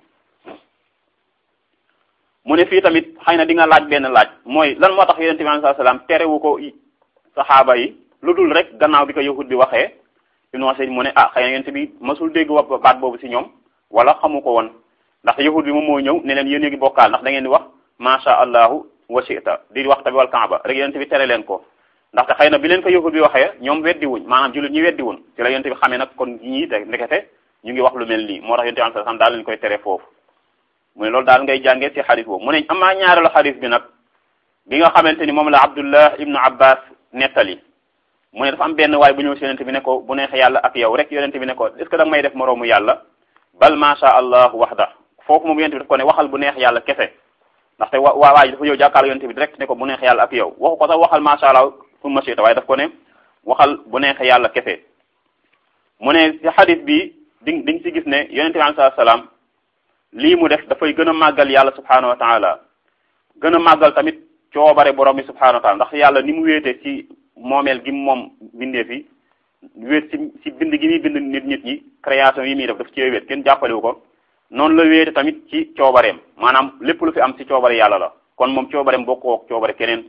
mu ne fii tamit xëy na di nga laaj benn laaj mooy lan moo tax yonente bi sallallahu alayhi wasallam terewu ko saxaaba yi lu dul rek gannaaw bi ko yahud bi waxee ibnu Mas'ud mu ne ah xëy na yonente bi masul dégg wa baat boobu ci ñoom wala xamu ko woon ndax yahud bi moom moo ñëw ne leen yéen a ngi bokkaal ndax da ngeen di wax masha allahu wa shi'ta di wax tamit wal kaaba rek yonente bi tere leen ko ndaxte xëy na bi leen ko yahud bi waxee ñoom weddi wuñ maanaam jullit ñi weddi wuñ ci la yonente bi xamee nag kon ñii te ndekete ñu ngi wax lu mel nii moo tax yonente bi sallallahu alayhi wasallam daal leen koy tere foofu mu ne loolu daal ngay jàngee ci xadis boobu mu ne amaa ñaareelu xadis bi nag bi nga xamante ni moom la abdullah ibnu abbas nettali mu ne dafa am benn waay bu ñëw si yonente bi ne ko bu neexee yàlla ak yow rek yonente bi ne ko est ce que da nga may def moroomu yàlla bal macha allah waxda foofu moom yonente bi daf ko ne waxal bu neex yàlla kese ndaxte wa waa waaj dafa ñëw jàkkaarloo yonent bi direct ne ko bu neex yàlla ak yow waxu ko sax waxal macha allah summa shi'ta waaye daf ko ne waxal bu neex yàlla kese mu ne ci xadis bi di diñ ci gis ne yonent bi alayhi salaam lii mu def dafay gën a màggal yàlla subhanahu wa taala gën a màggal tamit coobare borom bi subhanahu wa taala ndax yàlla ni mu wéete ci moomeel gi moom bindee fi wéet ci ci bind gi muy bind nit nit ñi création yi muy def daf cee wéet kenn jàppalewu ko noonu la wéete tamit ci coobareem maanaam lépp lu fi am ci coobare yàlla la kon moom coobareem bokkoo ak coobare keneen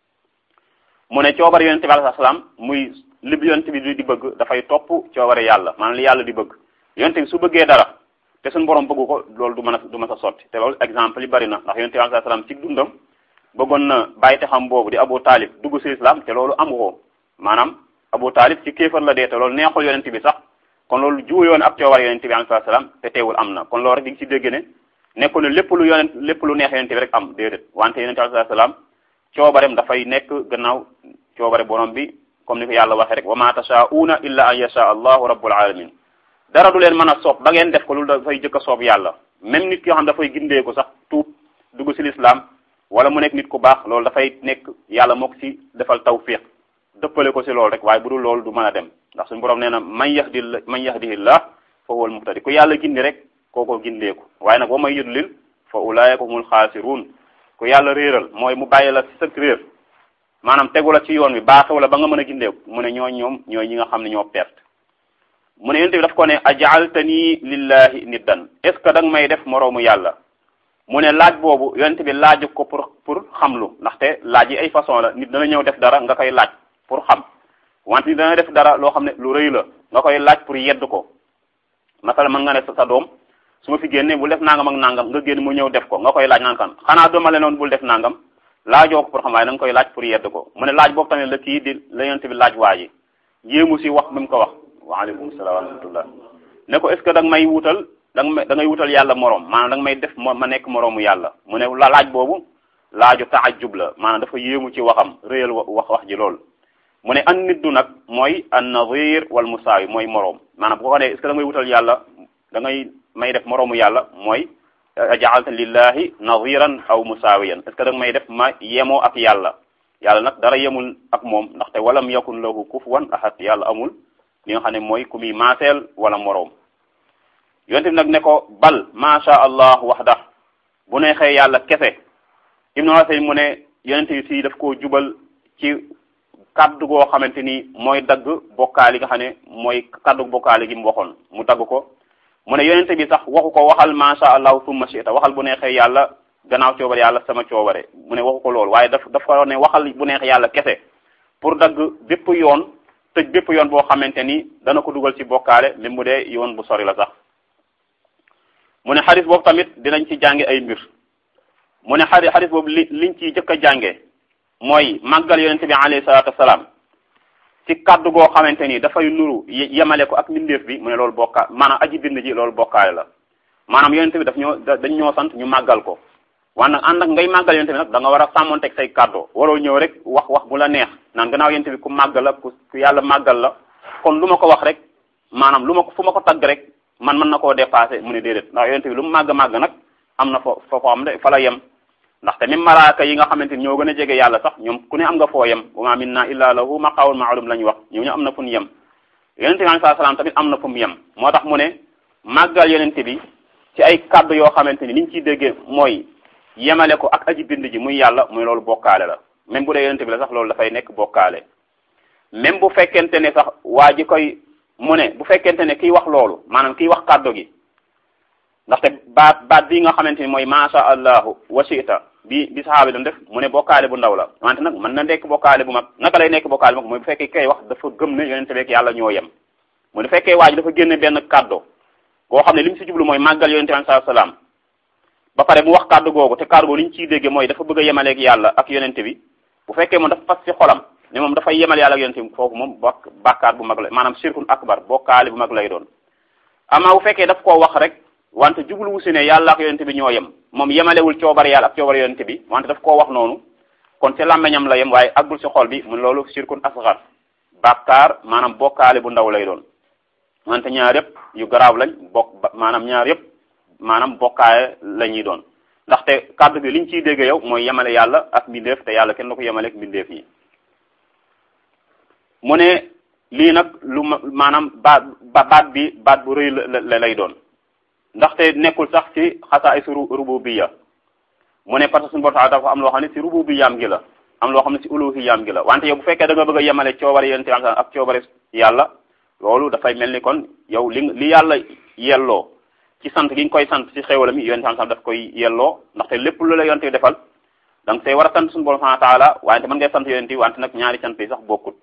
mu ne coobare yonente bi alayhi salaam muy li yonente bi di bëgg dafay topp coobare yàlla maanaam li yàlla di bëgg yonente bi su bëggee dara te suñu borom bëggu ko loolu du mën a du mën a sotti te loolu exemple yi bari na ndax yonente bi alayhi salaam ci dundam bëggoon na bàyyi te xam boobu di Abu Talib dugg ci islam te loolu amu ko maanaam Abu Talib ci kéefar la dee te loolu neexul yonente bi sax kon loolu juuyoon ak coobare yonente bi alayhi salaam te teewul am na kon loolu rek di nga ci dégg ne nekkul ne lépp lu yonent lépp lu neex yonente bi rek am déedéet wante yonente bi alayhi salaam coobarem dafay nekk gannaaw coobare borom bi comme ni ko yàlla waxee rek wa ma tashaa'una illa an yasha allahu rabbul alamin dara du leen mën a soob ba ngeen def ko loolu dafay jëkk a soob yàlla même nit ki yoo xam dafay gindeeku sax tuub dugg ci lislaam wala mu nekk nit ku baax loolu dafay nekk yàlla moo ko ci defal tawfiq dëppale ko ci loolu rek waaye bu dul loolu du mën a dem ndax suñu borom nee na man yahdi man yahdihillah fa huwal muhtadi ku yàlla gindi rek kooko gindeeku waaye nag wa may yudlil fa ulaayika humul xaasiruun ku yàlla réeral mooy mu bàyyi la ci sa réer maanaam tegu la ci yoon wi baaxewu la ba nga mën a gindeeku mu ne ñoo ñoom ñooy ñi nga xam ne ñoo perte mu ne yonent bi daf ko ne ajaaltani lillahi niddan est ce que da nga may def moroomu yàlla mu ne laaj boobu yonent bi laaju ko pour pour xamlu ndaxte laaj yi ay façon la nit dana ñëw def dara nga koy laaj pour xam wante nit dana def dara loo xam ne lu rëy la nga koy laaj pour yedd ko masala mën nga ne sa doom su ma fi génne bul def nangam ak nangam nga génn mu ñëw def ko nga koy laaj naan kan xanaa dooma le noonu bul def nangam laajoo ko pour xam waaye da nga koy laaj pour yedd ko mu ne laaj boobu tamit la kii di la yonent bi laaj waa ji jéemu si wax bi mu ko wax waaleykum salaam wa rahmatullah ne ko est ce que da nga may wutal da nga may da ngay wutal yàlla morom maanaam da nga may def ma nekk moroomu yàlla mu ne la laaj boobu laaju taajub la maanaam dafa yéemu ci waxam réyal wax wax ji lool mu ne an niddu nag mooy an nadir wal musaawi mooy moroom maanaam bu ko ne est ce que da ngay wutal yàlla da ngay may def moroomu yàlla mooy jaalta lillahi nadiran aw musaawiyan est ce que da nga may def ma yemoo ak yàlla yàlla nag dara yemul ak moom ndaxte walam yakun lahu kufuwan ahad yàlla amul li nga xam ne mooy ku muy maaseel wala moroom yonte bi nag ne ko bal macha allah waxda bu neexee yàlla kese ibnu Hasan mu ne yonente bi si daf koo jubal ci kaddu goo xamante ni mooy dagg bokkaali nga xam ne mooy kaddu bokkaali gi mu waxoon mu dagg ko mu ne yonente bi sax waxu ko waxal macha allah summa shi'ta waxal bu neexee yàlla gannaaw coobare yàlla sama coobare mu ne waxu ko loolu waaye daf daf ko ne waxal bu neexee yàlla kese pour dagg bépp yoon tëj bépp yoon boo xamante ni dana ko dugal ci bokkaale même mu dee yoon bu sori la sax mu ne xadis boobu tamit dinañ ci jànge ay mbir mu ne xadis xadis boobu li liñ ciy jëkk a jànge mooy màggal yonente bi alayhi salaatu wasalaam ci kaddu goo xamante ni dafay nuru yemale ko ak mbindeef bi mu ne loolu bokka maanaam aji bind ji loolu bokkaale la maanaam yonente bi daf ñoo dañ ñoo sant ñu màggal ko wan nag ànd ak ngay màggal yonente bi nag da nga war a sàmmonteeg say kaddu waroo ñëw rek wax wax bu la neex naan gannaaw yonente bi ku màggal la ku ku yàlla màggal la kon lu ma ko wax rek maanaam lu ma ko fu ma ko tagg rek man mën na koo dépassé mu ne déedéet ndax yonente bi lu mu màgg màgg nag am na fo foo xam ne fa la yem ndaxte même malaaka yi nga xamante ni ñoo gën a jege yàlla sax ñoom ku ne am nga foo yem wa ma minna illa lahu maqaawul maalum la ñu wax ñoo ñu am na fu ñu yem yonente bi alayhi salaam tamit am na fu mu yem moo tax mu ne màggal yonente bi ci ay kaddu yoo xamante ni niñ ciy déggee mooy yemale ko ak aji bind ji muy yàlla muy loolu bokkaale la même bu dee yonente bi la sax loolu dafay nekk bokkaale même bu fekkente ne sax waa ji koy mu ne bu fekkente ne kiy wax loolu maanaam kiy wax kaddu gi ndaxte baat baat bii nga xamante ni mooy macha allahu wasita bi bi saxaabi doon def mu ne bokkaale bu ndaw la wante nag mën na nekk bokkaale bu mag naka lay nekk bokkaale bu mag mooy bu fekkee kay wax dafa gëm ne yonente beeg yàlla ñoo yem mu ne fekkee waa ji dafa génne benn kaddu koo xam ne li mu si jublu mooy màggal yonente bi sallallahu alayhi wasallam ba pare mu wax kaddu googu te kaddu googu li ñu ciy dégge mooy dafa bëgg a yemaleeg yàlla ak yonente bi bu fekkee moom dafa fas ci xolam ne moom dafay yemal yàlla ak yonente bi foofu moom bokk bàkkaar bu mag la maanaam shirkun akbar bokkaale bu mag lay doon amaa bu fekkee daf koo wax rek wante jublu wu si ne yàlla ak yonente bi ñoo yem moom yemalewul coobare yàlla ak coobare yonente bi wante daf koo wax noonu kon ci làmmeñam la yem waaye aggul si xol bi mu loolu shirkun asgar bàkkaar maanaam bokkaale bu ndaw lay doon wante ñaar yëpp yu garaaw lañ bokk maanaam ñaar yëpp maanaam bokkaale la ñuy doon ndaxte kàddu bi liñ ciy dégg yow mooy yemale yàlla ak mbindeef te yàlla kenn du ko yemale ak mbindeef yi mu ne lii nag lu maanaam baat baat bi baat bu rëy la lay doon ndaxte nekkul sax ci xasaa is rububiyya mu ne parce que suñu borom dafa am loo xam ne ci rububiyyaam gi la am loo xam ne ci uluhiyyaam gi la wante yow bu fekkee da nga bëgg a yemale coobare yonent bi ak coobare yàlla loolu dafay mel ni kon yow li li yàlla yelloo ci sant gi nga koy sant ci xéwalam yi yonent bi daf koy yelloo ndaxte lépp lu la yonent bi defal da nga see war a sant suñu borom subhanahu wa taala wante mën ngay sant yonent bi wante nag ñaari sant yi sax bokkut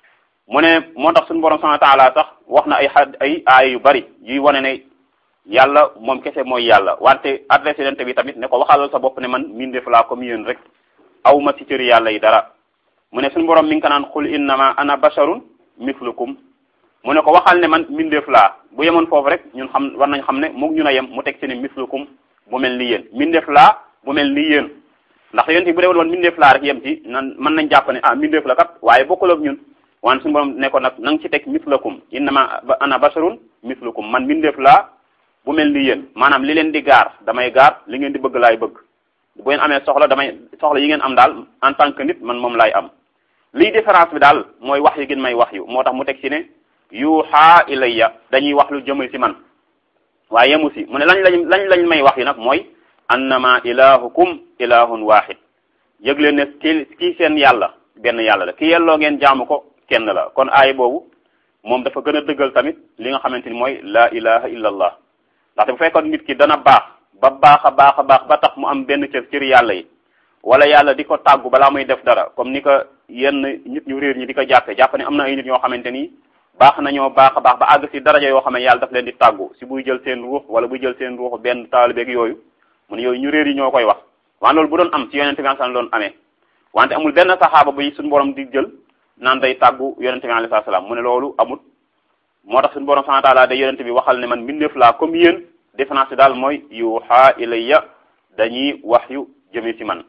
mu ne moo tax suñu borom subhanahu wa taala sax wax na ay xad ay aay yu bari yuy wane ne yàlla moom kese mooy yàlla wante adressé yonent bi tamit ne ko waxalal sa bopp ne man mbindeef laa comme yéen rek aw ma ci cëri yàlla yi dara mu ne suñu borom mi ngi ko naan xul innama ana basharun mislukum mu ne ko waxal ne man mbindeef laa bu yemoon foofu rek ñun xam war nañ xam ne mu ñun a yem mu teg ci ne mislukum bu mel ni yéen mbindeef laa bu mel ni yéen ndax yonent bi bu dee woon mbindeef laa rek yem ci nan mën nañ jàpp ne ah mbindeef la kat waaye bokkul ak ñun wante suñu borom ne ko nag na nga ci teg mislakum innama ana basharun mislukum man mbindeef laa bu mel ni yéen maanaam li leen di gaar damay gaar li ngeen di bëgg laay bëgg bu ngeen amee soxla damay soxla yi ngeen am daal en tant que nit man moom laay am liy différence bi daal mooy wax yu gën may wax yu moo tax mu teg ci ne yuuxaa ilayya dañuy wax lu jëmal ci man waaye yemu si mu ne lañ lañ lañ lañ may wax yu nag mooy annama ilahukum ilahun wahid yëg leen ne ki kii seen yàlla benn yàlla la ki yelloo ngeen jaamu ko kenn la kon aay boobu moom dafa gën a dëggal tamit li nga xamante ni mooy la ilaha illa allah ndaxte bu fekkoon nit ki dana baax ba baax a baax a baax ba tax mu am benn cër cër yàlla yi wala yàlla di ko tàggu balaa muy def dara comme ni ko yenn nit ñu réer ñi di ko jàppe jàpp ne am na ay nit ñoo xamante ni baax nañoo baax a baax ba àgg si daraja yoo xam ne yàlla daf leen di tàggu si buy jël seen ruux wala buy jël seen ruux benn taalibeeg yooyu mu ne yooyu ñu réer yi ñoo koy wax wante loolu bu doon am ci yonente bi sallallahu doon amee wante amul benn saxaaba buy suñu borom di jël naan day tàggu yonente bi alayhi salaam mu ne loolu amul moo tax suñu borom subhanahu wa ta'ala day yonente bi waxal ne man mbindeef laa comme yéen différence bi daal mooy yuuxa ilayya dañuy wax yu jëme ci man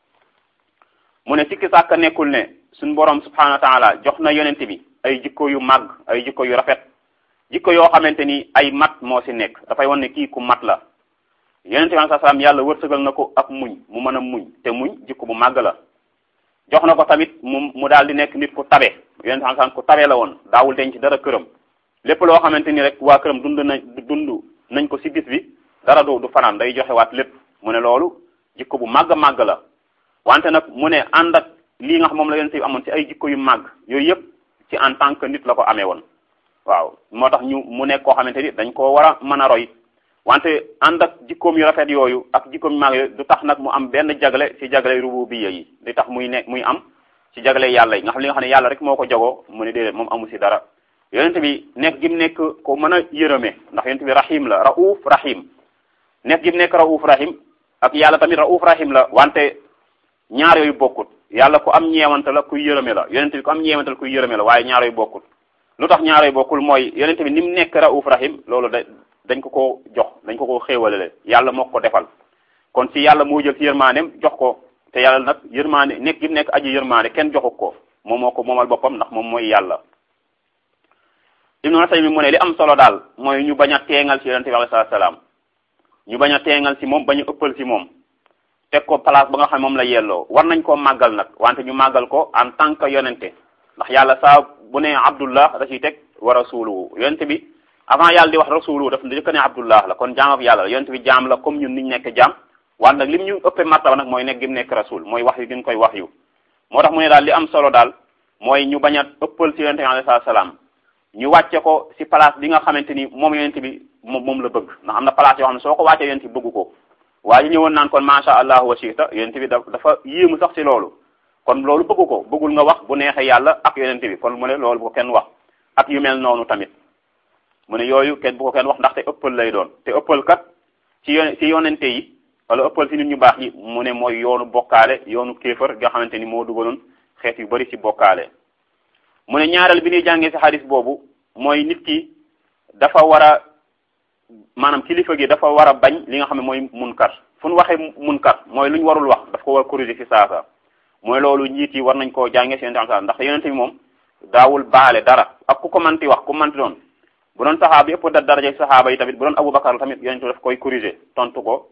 mu ne sikki sàkk nekkul ne suñu borom subhanahu wa ta'ala jox na yonente bi ay jikko yu màgg ay jikko yu rafet jikko yoo xamante ni ay mat moo ci nekk dafay wan ne kii ku mat la yonente bi alayhi salaam yàlla wërsëgal na ko ak muñ mu mën a muñ te muñ jikko bu màgg la jox na ko tamit mu mu daal di nekk nit ku tabe yonente bi salaam ku tabe la woon daawul denc dara këram lépp loo xamante ni rek waa këram dund nañ dund nañ ko ci bis bi dara du du fanaan day joxe waat lépp mu ne loolu jikko bu màgg màgg la wante nag mu ne ànd ak lii nga xam moom la yonente bi amoon ci ay jikko yu màgg yooyu yëpp ci en tant que nit la ko amee woon waaw moo tax ñu mu nekk koo xamante ni dañ koo war a mën a roy wante ànd ak jikkoom yu rafet yooyu ak jikkoom yu màgg yooyu du tax nag mu am benn jagle ci jagle rububiyya yi di tax muy ne muy am ci jagle yàlla yi nga xam li nga xam ne yàlla rek moo ko jagoo mu ne déedéet moom amu ci dara yonente bi nekk gi mu nekk ko mën a yërëme ndax yonente bi rahim la rauf rahim nekk gi mu nekk rauf rahim ak yàlla tamit rauf rahim la wante ñaar yooyu bokkut yàlla ku am ñeewante la kuy yërëme la yonente bi ku am ñeewante la kuy yërëme la waaye ñaar yooyu bokkut lu tax ñaar yooyu bokkul mooy yonente bi ni mu nekk rauf rahim loolu da dañ ko ko jox dañ ko ko xéewalale yàlla moo ko defal kon ci yàlla moo jël ci yërmaaneem jox ko te yàlla nag yërmaane nekk gi mu nekk aji yërmaane kenn joxu ko moom moo ko moomal boppam ndax moom mooy yàlla ibnu Usaymi mu ne li am solo daal mooy ñu bañ a teengal ci yonente bi alayhi salaam ñu bañ a teengal ci moom bañ a ëppal ci moom teg ko place ba nga xam moom la yelloo war nañ koo màggal nag wante ñu màggal ko en tant que yonente ndax yàlla saa bu ne abdullah da ciy teg wa rasuluhu yonente bi avant yàlla di wax rasuluhu daf njëkk ne abdullah la kon jaam ab yàlla la yonente bi jaam la comme ñun niñ nekk jaam wante nag lim ñu ëppee martaba nag mooy nekk gi mu nekk rasul mooy wax yu gën koy wax yu moo tax mu ne daal li am solo daal mooy ñu bañ a ëppal ci yonente bi alayhi salaam ñu wàcce ko ci place bi nga xamante ni moom yonente bi moom moom la bëgg ndax am na place yoo xam ne soo ko wàccee yonente bi bëgg ko waaye ñu ñëwoon naan kon macha allah wa shita yonente bi dafa yéemu sax ci loolu kon loolu bëgg ko bëggul nga wax bu neexee yàlla ak yonente bi kon mu ne loolu bu ko kenn wax ak yu mel noonu tamit mu ne yooyu kenn bu ko kenn wax ndaxte ëppal lay doon te ëppal kat ci yon ci yonente yi wala ëppal ci nit ñu baax yi mu ne mooy yoonu bokkaale yoonu kéefër nga xamante ni moo dugaloon xeet yu bari ci bokkaale mu ne ñaareel bi ñuy jàngee ci xadis boobu mooy nit ki dafa war a maanaam kilifa gi dafa war a bañ li nga xam ne mooy munkar fu nu waxee munkar mooy lu ñu warul wax daf ko war a corriger ci saasa mooy loolu njiit yi war nañ koo jàngee ci yonente am ndax yonente bi moom daawul baale dara ak ku ko manti wax ku manti doon bu doon saxaaba yëpp da daraja saxaaba yi tamit bu doon Abubakar tamit yonente daf koy corriger tontu ko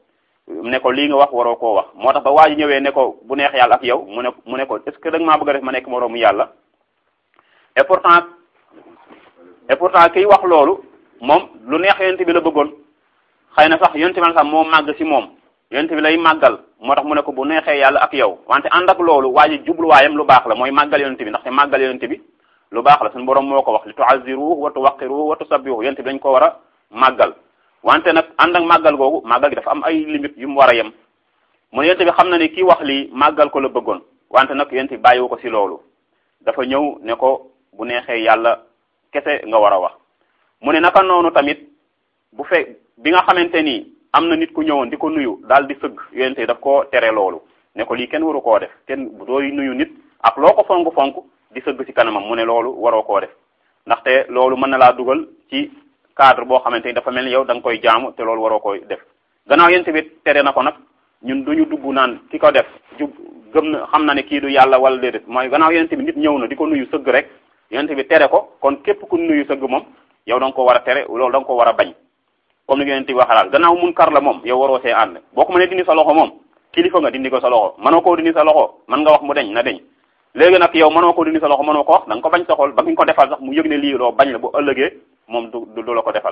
ne ko lii nga wax waroo koo wax moo tax ba waa ji ñëwee ne ko bu neex yàlla ak yow mu ne mu ne ko est ce que da nga maa bëgg a def ma nekk moroomu yàlla et pourtant et pourtant kiy wax loolu moom lu neex yonent bi la bëggoon xëy na sax yonent bi sax moo màgg si moom yonent bi lay màggal moo tax mu ne ko bu neexee yàlla ak yow wante ànd ak loolu waa ji jubluwaayam lu baax la mooy màggal yonent bi ndaxte màggal yonent bi lu baax la suñu borom moo ko wax li tuaziruhu wa tuwaqiruhu wa tusabbihu yonent bi dañ ko war a màggal wante nag ànd ak màggal googu màggal gi dafa am ay limite yu mu war a yem mu ne yonent bi xam na ne kii wax lii màggal ko la bëggoon wante nag yonent bi bàyyiwu ko si loolu dafa ñëw ne ko bu neexee yàlla kese nga war a wax mu ne naka noonu tamit bu fe bi nga xamante ni am na nit ku ñëwoon di ko nuyu daal di sëgg yonent daf koo tere loolu ne ko lii kenn waru koo def kenn dooy nuyu nit ak loo ko fonk fonk di sëgg ci kanamam mu ne loolu waroo koo def ndaxte loolu mën na laa dugal ci cadre boo xamante ni dafa mel ni yow da nga koy jaamu te loolu waroo koy def gannaaw yonent bi tere na ko nag ñun duñu dugg naan ki ko def jub gëm na xam na ne kii du yàlla wala déedéet mooy gannaaw yonent bi nit ñëw na di ko nuyu sëgg rek yonent bi tere ko kon képp ku nuyu sëgg moom yow da nga ko war a tere loolu da nga ko war a bañ comme ni yonent bi waxalaal gannaaw mun kar la moom yow waroo see ànd boo ko mënee dindi sa loxo moom kilifa nga dindi ko sa loxo mënoo koo dindi sa loxo mën nga wax mu deñ na deñ léegi nag yow mënoo ko dindi sa loxo mënoo ko wax da nga ko bañ sa xol ba nga ko defal sax mu yëg ne lii loo bañ la bu ëllëgee moom du du la ko defal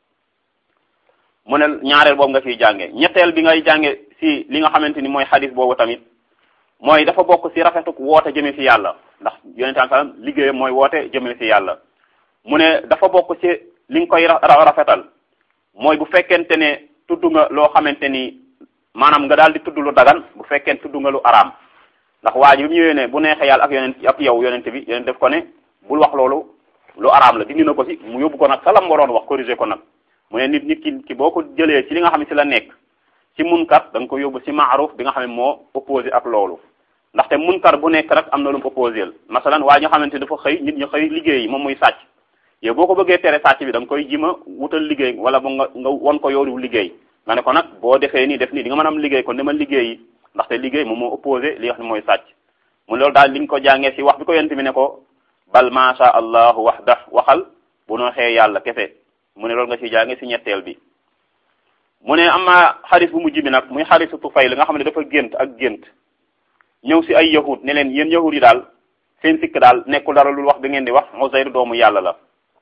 mu ne ñaareel boobu nga fiy jànge ñetteel bi ngay jànge si li nga xamante ni mooy xadis boobu tamit mooy dafa bokk si rafetuk woote jëme si yàlla ndax yonente am salam liggéeyam mooy woote jëme si yàlla mu ne dafa bokk si li nga koy rafetal mooy bu fekkente ne tudd nga loo xamante ni maanaam nga daal di tudd lu dagan bu fekkente tudd nga lu araam ndax waa ji bi mu ñëwee ne bu neexee yàlla ak yonent ak yow yonente bi yonent def ko ne bul wax loolu lu araam la dindi na ko si mu yóbbu ko nag salam waroon wax corriger ko nag mu ne nit nit ki ki boo ko jëlee ci li nga xam ne si la nekk ci munkar da nga ko yóbbu si maaruf bi nga xam ne moo opposé ak loolu ndaxte munkar bu nekk rek am na lu mu opposé masalan waa ñoo xamante dafa xëy nit ñu xëy liggéey moom muy sàcc yow boo ko bëggee tere sàcc bi da nga koy jima wutal liggéey wala ba nga nga won ko yoonu liggéey nga ne ko nag boo defee nii def nii di nga mën am liggéey kon dama liggéey ndaxte liggéey moom moo opposé li nga xam ne mooy sàcc mu loolu daal li nga ko jàngee si wax bi ko yent bi ne ko bal macha allahu wahda waxal bu nooxee yàlla kese mu ne loolu nga ci jànge si ñetteel bi mu ne ama xaris bu mujj bi nag muy xarisu Tufayl nga xam ne dafa gént ak gént ñëw si ay yahud ne leen yéen yahud yi daal seen sikk daal nekkul dara lu wax bi ngeen di wax Uzayr doomu yàlla la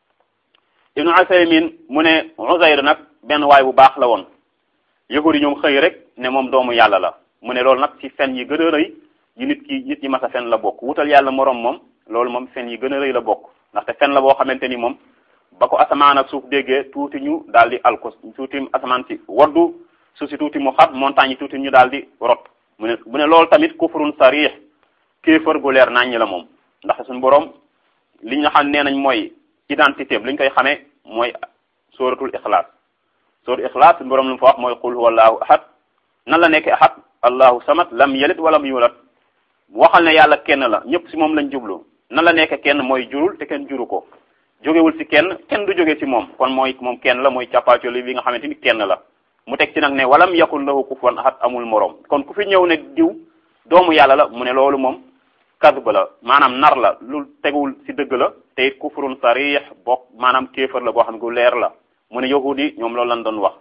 Ibnu Usaymin mu ne Uzayr nag benn waay bu baax la woon yahud yi ñoom xëy rek ne moom doomu yàlla la mu ne loolu nag ci fen yi gën a rëy yi nit ki nit ñi mas a fen la bokk wutal yàlla moroom moom loolu moom fen yi gën a rëy la bokk ndaxte fen la boo xamante ni moom ba ko asamaan ak suuf déggee tuuti ñu daal di alko tuuti asamaan si waddu suuf si tuuti mu xat montagne yi tuuti ñu daal di rot mu ne mu ne loolu tamit kufrun sarih kéefër gu leer naññ la moom ndax suñu borom li nga xam nee nañ mooy identité li ñu koy xamee mooy sóoratul ixlaas sóoratul ixlaas suñu borom lu mu fa wax mooy qul huwa allahu ahad nan la nekk ahad allahu samad lam yalid walam yulad waxal ne yàlla kenn la ñëpp si moom lañ jublu nan la nekk kenn mooy jurul te kenn juru ko jógewul ci kenn kenn du jóge ci moom kon mooy moom kenn la mooy càppaacoli bi nga xamante ni kenn la mu teg ci nag ne walam yakun lahu kufuwan ahad amul moroom kon ku fi ñëw ne diw doomu yàlla la mu ne loolu moom kadba la maanaam nar la lu teguwul ci dëgg la te it kufrun sarih bokk maanaam kéefar la boo xam ne gu leer la mu ne yahud yi ñoom loolu lañ doon wax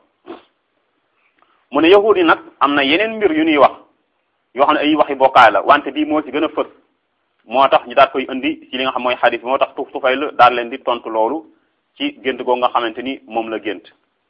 mu ne yahud yi nag am na yeneen mbir yu ñuy wax yoo xam ne ay waxi bokkaay la wante bii moo ci gën a fës moo tax ñu daal koy indi ci li nga xam mooy xadis moo tax tuf tufay la daal leen di tontu loolu ci gént goo nga xamante ni moom la gént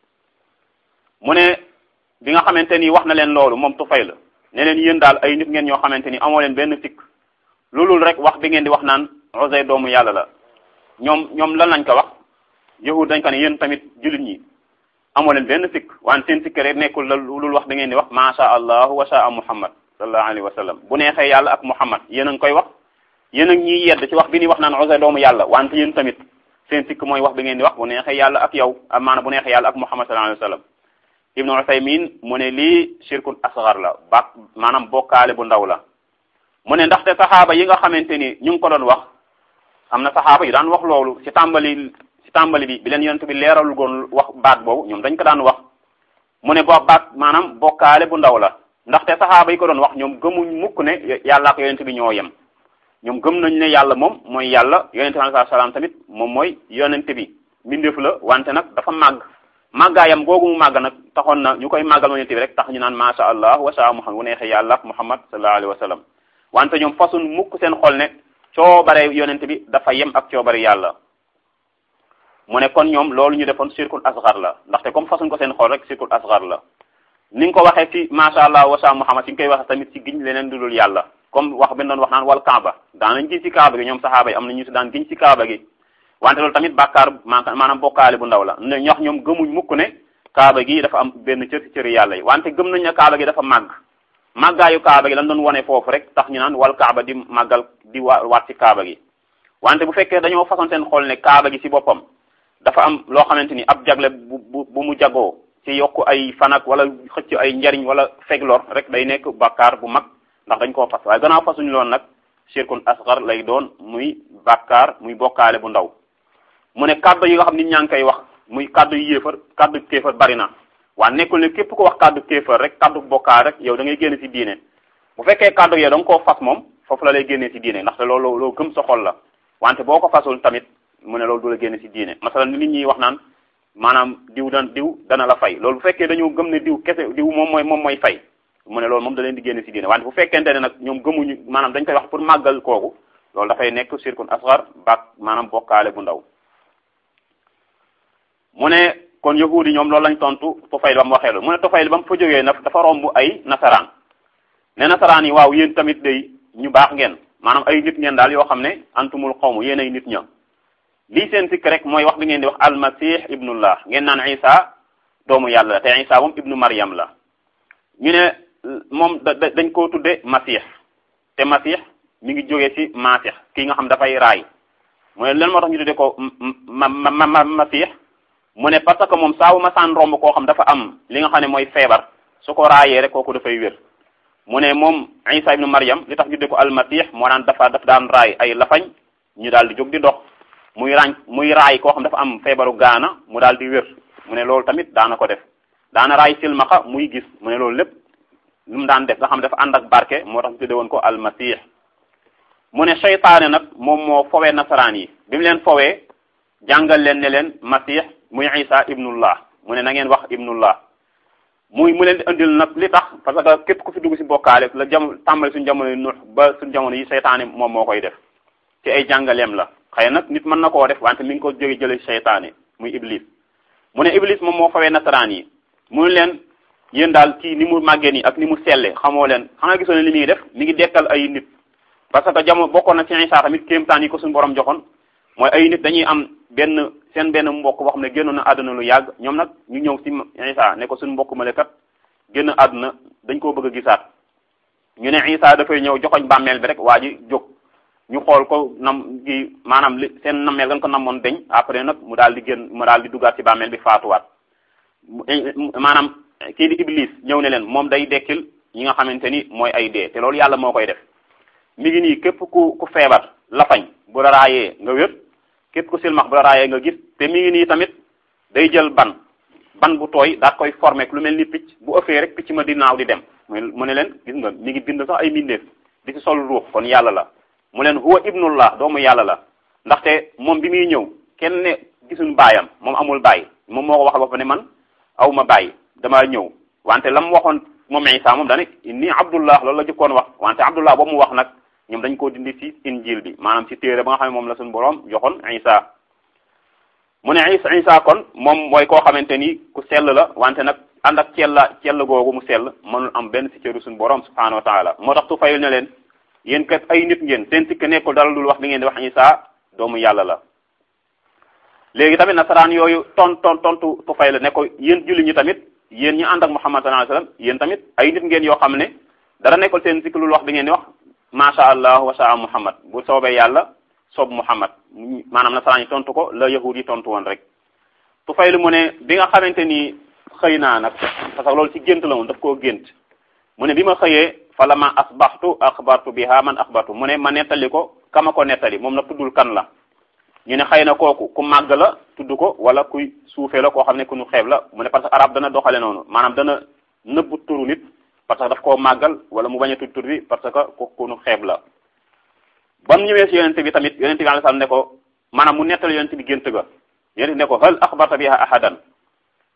mu ne bi nga xamante ni wax na leen loolu moom tufay la ne leen yéen daal ay nit ngeen ñoo xamante ni amoo leen benn sikk loolul rek wax bi ngeen di wax naan Uzayr doomu yàlla la ñoom ñoom lan lañ ko wax yahud dañ ko ne yéen tamit jullit ñi amoo leen benn sikk waan seen sikk rek nekkul la loolul wax bi ngeen di wax ma sha allahu wa sha muhammad sallallahu alayhi wa sallam bu neexee yàlla ak muhammad yéen a ngi koy wax yéen a ngi ñuy yedd ci wax bi ni wax naan Uzayr doomu yàlla wante yéen tamit seen sikk mooy wax bi ngeen di wax bu neexee yàlla ak yow maanaam bu neexee yàlla ak muhammad sallallahu alayhi wa sallam ibnu Usaymin mu ne lii shirkun asgar la ba maanaam bokkaale bu ndaw la mu ne ndaxte saxaaba yi nga xamante ni ñu ngi ko doon wax am na saxaaba yu daan wax loolu ci tàmbali ci tàmbali bi bi leen yonent bi leeralul goon wax baat boobu ñoom dañ ko daan wax mu ne boo baat maanaam bokkaale bu ndaw la ndaxte saxaaba yi ko doon wax ñoom gëmuñ mukk ne yàlla ak yonent bi ñoo yem ñoom gëm nañ ne yàlla moom mooy yàlla yonent bi alayhi salaam tamit moom mooy yonent bi mbindeef la wante nag dafa màgg màggaayam googu mu màgg nag taxoon na ñu koy màggal yonent bi rek tax ñu naan masha allah wa sha muhammad wu neexee yàlla muhammad sallallahu alayhi wa sallam wante ñoom fasun mukk seen xol ne coobare yonent bi dafa yem ak coobare yàlla mu ne kon ñoom loolu ñu defoon shirkul asgar la ndaxte comme façon ko seen xol rek shirkul asgar la ni nga ko waxee ci masha allah wa sa muhammad si nga koy waxee tamit ci giñ leneen du dul yàlla comme wax bi doon wax naan wal kaaba daan nañ giñ ci kaaba gi ñoom saxaaba yi am na ñu si daan giñ ci kaaba gi wante loolu tamit bàkkaar maanaam bokkaale bu ndaw la ne ñox ñoom gëmuñ mukk ne kaaba gi dafa am benn cër ci cëri yàlla yi wante gëm nañ ne kaaba gi dafa màgg màggaayu kaaba gi lan doon wone foofu rek tax ñu naan wal kaaba di màggal di wa waat ci kaaba gi wante bu fekkee dañoo façon seen xol ne kaaba gi ci boppam dafa am loo xamante ni ab jagle bu bu bu mu jagoo ci yokk ay fanak wala xëcc ay njariñ wala feglor rek day nekk bàkkaar bu mag ndax dañ koo fas waaye gannaaw fasuñu loon nag shirkun asgar lay doon muy bàkkaar muy bokkaale bu ndaw mu ne kàddu yi nga xam nit ñaa ngi koy wax muy kàddu yu yéefar kàddu kéefar bari na waa nekkul ne képp ko wax kàddu kéefar rek kàddu bokkaar rek yow da ngay génne ci diine bu fekkee kàddu yow da nga koo fas moom foofu la lay génnee ci diine ndaxte loolu loo gëm sa xol la wante boo ko fasul tamit mu ne loolu du la génne ci diine masalan ni nit ñi wax naan maanaam diw dan diw dana la fay loolu bu fekkee dañoo gëm ne diw kese diw moom mooy moom mooy fay mu ne loolu moom da leen di génne ci diine wante bu fekkente ne nag ñoom gëmuñu maanaam dañ koy wax pour màggal kooku loolu dafay nekk shirkun asgar bak maanaam bokkaale bu ndaw mu ne kon yahuud yi ñoom loolu lañ tontu Tufayl ba mu waxee loolu mu ne Tufayl ba mu fa jógee nag dafa romb ay nasaraan ne nasaraan yi waaw yéen tamit day ñu baax ngeen maanaam ay nit ngeen daal yoo xam ne antumul xawmu yéen ay nit ña lii seen sikk rek mooy wax bi ngeen di wax almasih ibnullah ngeen naan isa doomu yàlla la te isa moom ibnu maryam la ñu ne moom da dañ koo tudde masih te masih mi ngi jógee ci masih kii nga xam dafay raay mu ne lan moo tax ñu tudde ko ma ma ma masih mu ne parce que moom saabu ma saan romb koo xam dafa am li nga xam ne mooy feebar su ko raayee rek kooku dafay wér mu ne moom isa ibnu maryam li tax ñu tudde ko almasih moo daan dafa daf daan raay ay lafañ ñu daal di jóg di dox muy ràñ muy raay koo xam dafa am feebaru gaana mu daal di wér mu ne loolu tamit daana ko def daana raay silmaxa muy gis mu ne loolu lépp lu mu daan def nga xam dafa ànd ak barke moo tax ñu tudde woon ko almasih mu ne seytaane nag moom moo fowee nasaraan yi bi mu leen fowee jàngal leen ne leen masih muy isa ibnullah mu ne na ngeen wax ibnullah muy mu leen di indil nag li tax parce que képp ku fi dugg ci bokkaale la jam tàmbali suñu jamono yi nuux ba suñu jamono yi seytaane moom moo koy def ci ay jàngaleem la xëy nag nit mën na koo def wante mi ngi ko jóge jële seytaane muy iblis mu ne iblis moom moo fawee nasaraan yi mu leen yéen daal kii ni mu màggee nii ak ni mu selle xamoo leen xanaa gisoo ne li muy def mi ngi dekkal ay nit parce que jamono bokkoon na ci Isa tamit kéemtaan yi ko suñu borom joxoon mooy ay nit dañuy am benn seen benn mbokk boo xam ne génnoon na àdduna lu yàgg ñoom nag ñu ñëw ci Isa ne ko suñu mbokk ma kat génn àdduna dañ koo bëgg a gisaat ñu ne Isa dafay ñëw joxoñ bàmmeel bi rek waa ji jóg ñu xool ko nam gi maanaam li seen nammeel gan ko namoon deñ après nag mu daal di génn mu daal di duggaat ci bàmmeel bi faatuwaat maanaam kii di iblis ñëw ne leen moom day dekkil ñi nga xamante ni mooy ay dee te loolu yàlla moo koy def mi ngi nii képp ku ku feebar lafañ bu la raayee nga wér képp ku silmax bu la raayee nga gis te mi ngi nii tamit day jël ban ban bu tooy daal koy formé lu mel ni picc bu ëffee rek picc ma di naaw di dem mu ne leen gis nga mi ngi bind sax ay mbindeef di ci sol ruux kon yàlla la mu leen huwa ibnullah doomu yàlla la ndaxte moom bi muy ñëw kenn ne gisuñ baayam moom amul baay moom moo ko wax ba ne man aw ma baay damaa ñëw wante la mu waxoon moom Isa moom dane inni abdullah loolu la jëkkoon wax wante abdullah boobu mu wax nag ñoom dañ koo dindi ci injil bi maanaam ci téere ba nga xam ne moom la suñu boroom joxoon Isa mu ne Isa Isa kon moom mooy koo xamante ni ku sell la wante nag ànd ak cella cell googu mu sell mënul am benn ci cëru suñu boroom subhanahu wa taala moo tax tu fayul ne leen yéen kat ay nit ngeen seen sikk nekkul dara dul wax li ngeen di wax Isa doomu yàlla la léegi tamit nasaraan yooyu ton ton tontu tufay la ne ko yéen julli ñi tamit yéen ñi ànd ak Muhammad sallallahu alayhi wasallam yéen tamit ay nit ngeen yoo xam ne dara nekkul seen sikk lul wax bi ngeen di wax masha Allah wa saa Muhammad bu soobee yàlla soob Muhammad maanaam nasaraan yi tontu ko la yahud yi tontu woon rek tufay lu mu ne bi nga xamante ni xëy naa nag parce que loolu ci gént la woon daf koo gént mu ne bi ma xëyee fala ma asbaxtu axbartu biha man axbartu mu ne ma nettali ko kama ko nettali moom nag tuddul kan la ñu ne xëy na kooku ku màgg la tudd ko wala kuy suufee la koo xam ne ku ñu xeeb la mu ne parce que arab dana doxale noonu maanaam dana nëbbu turu nit parce que daf koo màggal wala mu bañ a tudd tur bi parce que ku ku ñu xeeb la ba mu ñëwee si yonente bi tamit yonente bi alayhi salaam ne ko maanaam mu nettali yonente bi gént ga yonente bi ne ko hal axbarta biha ahadan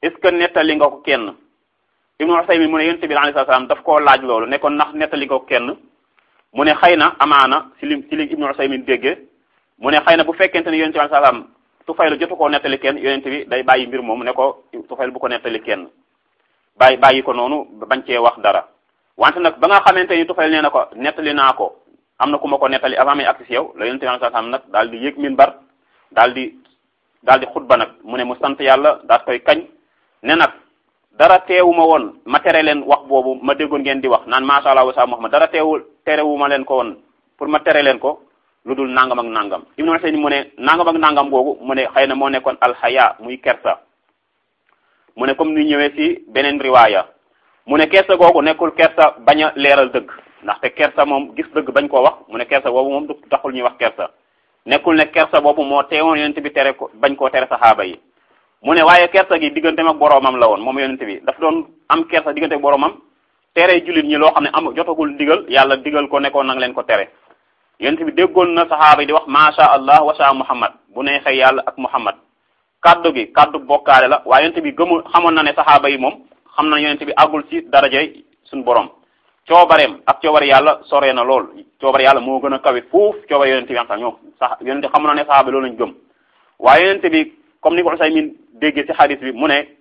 est ce que nettali nga ko kenn ibnu Usaymin mu ne yonent bi alayhi salaam daf koo laaj loolu ne ko ndax nettali nga ko kenn mu ne xëy na amaana si li si li ibnu Usaymin déggee mu ne xëy na bu fekkente ne yonent bi alayhi salaam Tufayl jotu koo nettali kenn yonent bi day bàyyi mbir moomu ne ko Tufayl bu ko nettali kenn bàyyi bàyyi ko noonu bañ cee wax dara wante nag ba nga xamante ni Tufayl nee na ko nettali naa ko am na ku ma ko nettali avant may agsi si yow la yonent bi alayhi salaam nag daal di yëg minbar daal di daal di xutba nag mu ne mu sant yàlla daal koy kañ ne nag dara teewuma woon ma tere leen wax boobu ma déggoon ngeen di wax naan macha allah wa sa Muhammad dara teewul terewuma leen ko woon pour ma tere leen ko lu dul nangam ak nangam Ibnu Usaymin mu ne nangam ak nangam googu mu ne xëy na moo nekkoon alxaya muy kersa mu ne comme ni ñëwee ci beneen riwaaya mu ne kersa googu nekkul kersa bañ a leeral dëgg ndaxte kersa moom gis dëgg bañ koo wax mu ne kersa boobu moom du taxul ñuy wax kersa nekkul ne kersa boobu moo teewoon yonent bi tere ko bañ koo tere saxaaba yi mu ne waaye kersa gi digganteem ak boroomam la woon moom yonent bi daf doon am kersa diggante ak boroomam tere jullit ñi loo xam ne am jotagul digal yàlla digal ko nekkoon nang leen ko tere yonent bi déggoon na saxaaba yi di wax macha allah wa sha muhammad bu neexee yàlla ak muhammad kaddu gi kaddu bokkaale la waaye yonent bi gëmul xamoon na ne saxaaba yi moom xam na yonent bi àggul ci darajay suñu borom coobareem ak coobare yàlla sore na lool coobare yàlla moo gën a kawe fuuf coobare yonent bi am sax ñoom sax yonent bi xamoon na ne saxaaba loolu lañ gëm waaye yonent bi comme ni ko Usaymin déggee ci xadis bi mu ne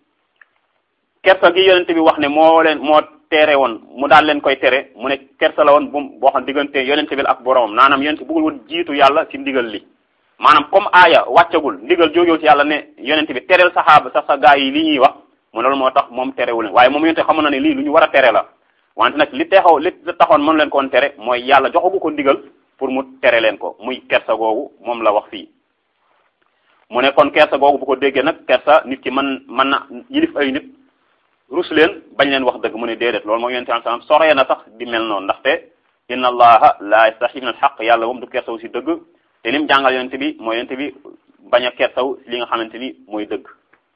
kersa gi yonent bi wax ne moo leen moo tere woon mu daal leen koy tere mu ne kersa la woon bu boo xam diggante yonent bi ak boromam naanaam yonent bëggul woon jiitu yàlla ci ndigal li maanaam comme aaya wàccagul ndigal jógewul ci yàlla ne yonent bi tereel saxaaba sax sa gaa yi li ñuy wax mu loolu moo tax moom terewul waaye moom yonent xamoon na ne lii lu ñu war a tere la wante nag li texaw li taxoon mënu leen koon tere mooy yàlla joxagu ko ndigal pour mu tere leen ko muy kersa googu moom la wax fii mu ne kon kersa googu bu ko déggee nag kersa nit ki mën mën na yilif ay nit rus leen bañ leen wax dëgg mu ne déedéet loolu mooy yonent bi sallam soree na sax di mel noonu ndaxte inna allaha la yastahi min al xaq yàlla moom du kersaw si dëgg te lim jàngal yonent bi mooy yonent bi bañ a kersaw si li nga xamante ni mooy dëgg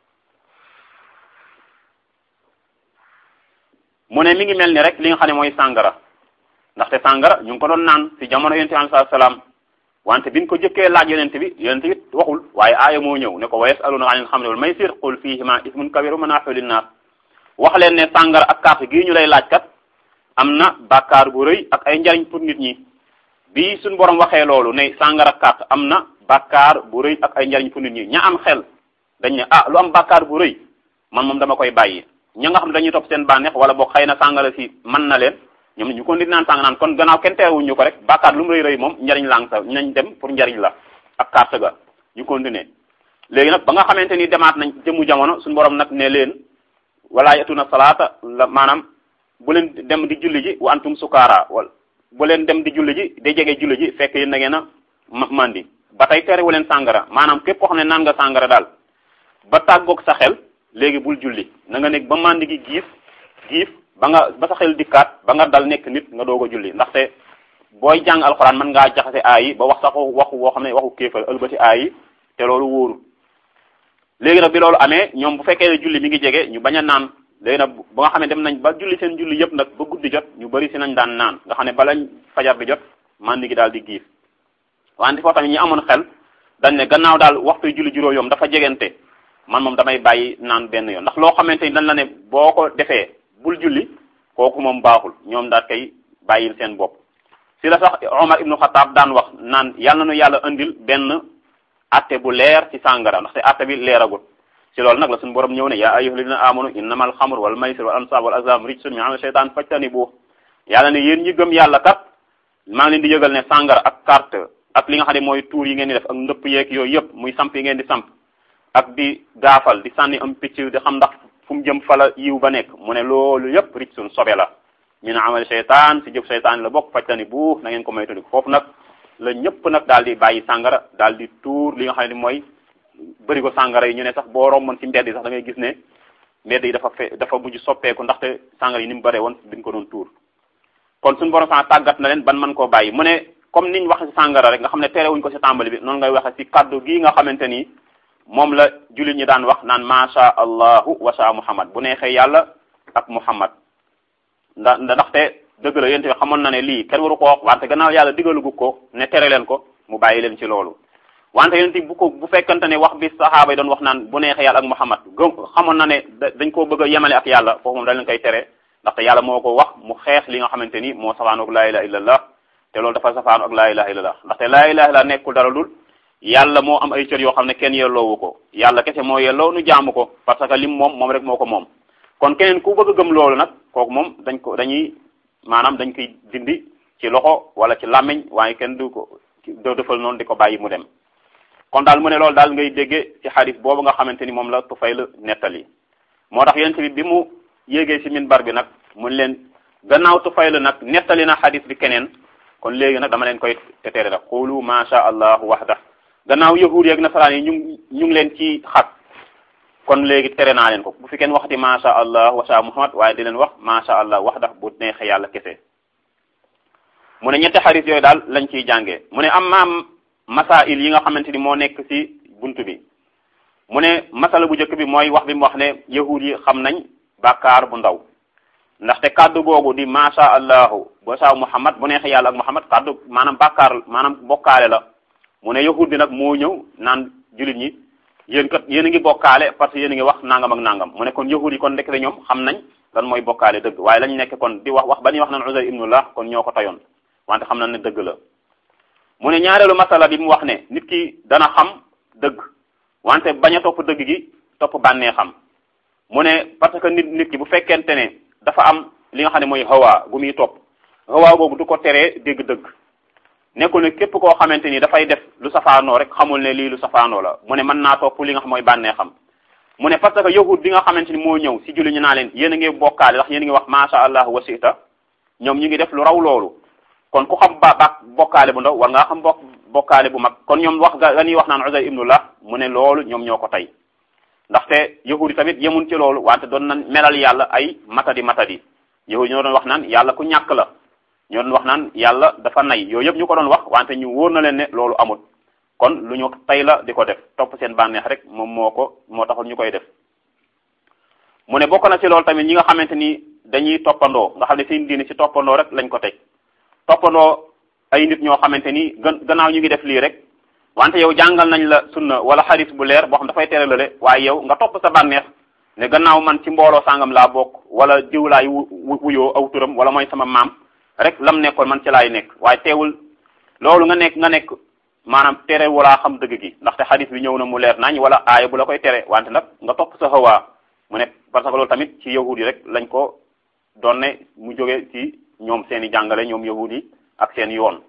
mu ne mi ngi mel ni rek li nga xam ne mooy sàngara ndaxte sàngara ñu ngi ko doon naan si jamono yonent bi alayhi salaam wante biñ ko jëkkee laaj yonent bi yonent bi waxul waaye aaya moo ñëw ne ko wa yasaluna anil xamri wal maysir qul fihima ismun kabiru manaafiu linnaas wax leen ne sàngara ak carte gii ñu lay laaj kat am na bàkkaar bu rëy ak ay njariñ pour nit ñi bi suñ borom waxee loolu ne sàngara ak carte am na bàkkaar bu rëy ak ay njariñ pour nit ñi ña am xel dañ ne ah lu am bàkkaar bu rëy man moom dama koy bàyyi ña nga xam dañuy topp seen bànneex wala boog xëy na sàngara si mën na leen ñoom ñu ko nit naan sàng naan kon gannaaw kenn teewuñu ko rek bàkkaar lu mu rëy rëy moom njariñ lang sa nañ dem pour njariñ la ak carte ga ñu continuer léegi nag ba nga xamante ni demaat nañ jëmu jamono suñu borom nag ne leen wala yatuna salaata la maanaam bu leen dem di julli ji wa antum sukaara wala bu leen dem di julli ji day jege julli ji fekk yéen da ngeen a mandi ba tey terewu leen sàngara maanaam képp koo xam ne naan nga sàngara daal ba tàggoog sa xel léegi bul julli na nga nekk ba mandi gi giif giif ba nga ba sa xel dikkaat ba nga dal nekk nit nga doog a julli ndaxte booy jàng alxuraan mën ngaa jaxase aay yi ba wax sax waxu woo xam ne waxu kéefal ëlbati aay yi te loolu wóoru léegi nag bi loolu amee ñoom bu fekkee ne julli mi ngi jege ñu bañ a naan léegi nag ba nga xam ne dem nañ ba julli seen julli yëpp nag ba guddi jot ñu bari si nañ daan naan nga xam ne balañ fajar bi jot mandi gi daal di giif wante foo tamit ñi amoon xel dañ ne gannaaw daal waxtu julli juróom yoom dafa jegante man moom damay bàyyi naan benn yoon ndax loo xamante ni dañ la ne boo ko defee bul julli kooku moom baaxul ñoom daal koy bàyyil seen bopp si la sax Omar ibnu Xataab daan wax naan yàlla na nu yàlla andil benn atte bu leer ci sàngara ndaxte atte bi leeragut si loolu nag la suñu borom ñëw ne yaa ayyuha alladina amanu innama alxamr wal maysir wal ansab wal azlam rijsun min amali shaytan fajtanibu yàlla ne yéen ñi gëm yàlla kat maa ngi leen di yëgal ne sàngara ak carte ak li nga xam ne mooy tuur yi ngeen di def ak ndëpp yeeg yooyu yëpp muy samp yi ngeen di samp ak di gaafal di sànni am picc di xam ndax fu mu jëm fala yiw ba nekk mu ne loolu yëpp rijsun sobe la min amali shaytan si jëf shaytan la bokk fajtani bu na ngeen ko moytandiku foofu nag la ñëpp nag daal di bàyyi sàngara daal di tuur li nga xam ne mooy bëri ko sàngara yi ñu ne sax boo romboon ci mbedd yi sax da ngay gis ne mbedd yi dafa fe dafa mujj soppeeku ndaxte sàngara yi ni mu bëree woon biñ ko doon tuur kon suñu borom sax tàggat na leen ban mën koo bàyyi mu ne comme niñ waxe ci sàngara rek nga xam ne terewuñ ko ci tàmbali bi noonu ngay waxe ci kaddu gii nga xamante ni moom la jullit ñi daan wax naan macha allahu wa sha muhammad bu neexee yàlla ak muhammad nda ndaxte dëgg la yéen tamit xamoon na ne lii kenn waru ko wax wante gannaaw yàlla digalugu ko ne tere leen ko mu bàyyi leen ci loolu wante yonent bi bu ko bu fekkante ne wax bi saxaaba yi doon wax naan bu neexee yàlla ak Muhammad gëm xamoon na ne dañ koo bëgg a yemale ak yàlla foofu moom dañ leen koy tere ndaxte yàlla moo ko wax mu xeex li nga xamante ni moo safaanu ak laa ilaha illallah te loolu dafa safaanu ak laa ilaha illallah ndaxte laa ilaha illallah nekkul dara dul yàlla moo am ay cër yoo xam ne kenn yelloowu ko yàlla kese moo yelloo nu jaamu ko parce que lim moom moom rek moo ko moom kon keneen ku bëgg a gëm loolu nag kooku moom dañ ko dañuy maanaam dañ koy dindi ci loxo wala ci làmmiñ waaye kenn du ko doo defal noonu di ko bàyyi mu dem kon daal mu ne loolu daal ngay déggee ci xadis boobu nga xamante ni moom la Tufayl nettali moo tax yonent bi bi mu yéegee ci minbar bi nag mun leen gannaaw Tufayl nag nettali na xadis bi keneen kon léegi nag dama leen koy tetere nag qulu ma sha allahu wahda gannaaw yahuud yeeg nasaraan yi ñu ñu ngi leen ci xat kon léegi tere naa leen ko bu fi kenn waxati ma sha allah wa sha muhammad waaye di leen wax ma sha allah wahda bu neexee yàlla kese mu ne ñetti xadis yooyu daal lañ ciy jàngee mu ne amma masail yi nga xamante ni moo nekk ci buntu bi mu ne masala bu njëkk bi mooy wax bi mu wax ne yahud yi xam nañ bàkkaar bu ndaw ndaxte kàddu googu di masha allahu ba sa muhammad bu neexee yàlla ak muhammad kàddu maanaam bàkkaar maanaam bokkaale la mu ne yahud bi nag moo ñëw naan jullit ñi yéen kat yéen a ngi bokkaale parce que yéen a ngi wax nangam ak nangam mu ne kon yahud yi kon ndekk ñoom xam nañ lan mooy bokkaale dëgg waaye lañ nekk kon di wax wax ba ñuy wax naan Uzayr ibnullah kon ñoo ko tayoon wante xam nañ ne dëgg la mu ne ñaareelu masala bi mu wax ne nit ki dana xam dëgg wante bañ a topp dëgg gi topp bànnee xam mu ne parce que nit nit ki bu fekkente ne dafa am li nga xam ne mooy hawa gu muy topp hawa boobu du ko teree dégg dëgg nekkul ne képp koo xamante ni dafay def lu safaanoo rek xamul ne lii lu safaanoo la mu ne mën naa topp li nga xam mooy bànnee xam mu ne parce que yahud bi nga xamante ni moo ñëw si julli ñu naa leen yéen a ngi bokkaale ndax yéen a ngi wax masha allah wa sita ñoom ñu ngi def lu raw loolu kon ku xam ba ba bokkaale bu ndaw war ngaa xam bokk bokkaale bu mag kon ñoom wax ga ñuy wax naan Uzayr ibnullah mu ne loolu ñoom ñoo ko tey ndaxte yahudi tamit yemun ci loolu wante doon nan melal yàlla ay matadi matadi yahudi ñoo doon wax naan yàlla ku ñàkk la ñoo doon wax naan yàlla dafa nay yooyu yëpp ñu ko doon wax wante ñu wóor na leen ne loolu amul kon lu ñu tey la di ko def topp seen bànneex rek moom moo ko moo taxul ñu koy def mu ne bokk na ci loolu tamit ñi nga xamante ni dañuy toppandoo nga xam ne seen diine ci toppandoo rek lañ ko teg toppandoo ay nit ñoo xamante ni gën gannaaw ñu ngi def lii rek wante yow jàngal nañ la sunna wala xaris bu leer boo xam dafay tere lale waaye yow nga topp sa bànneex ne gannaaw man ci mbooloo sàngam laa bokk wala jiw laay wuyoo aw turam wala mooy sama maam rek lam nekkoon man ci laay nekk waaye teewul loolu nga nekk nga nekk maanaam tere wala xam dëgg gi ndaxte xadis bi ñëw na mu leer nañ wala aaya bu la koy tere wante nag nga topp sa xawaa mu ne parce que loolu tamit ci yahud yi rek lañ ko doon ne mu jóge ci ñoom seen i jàngale ñoom yahud yi ak seen yoon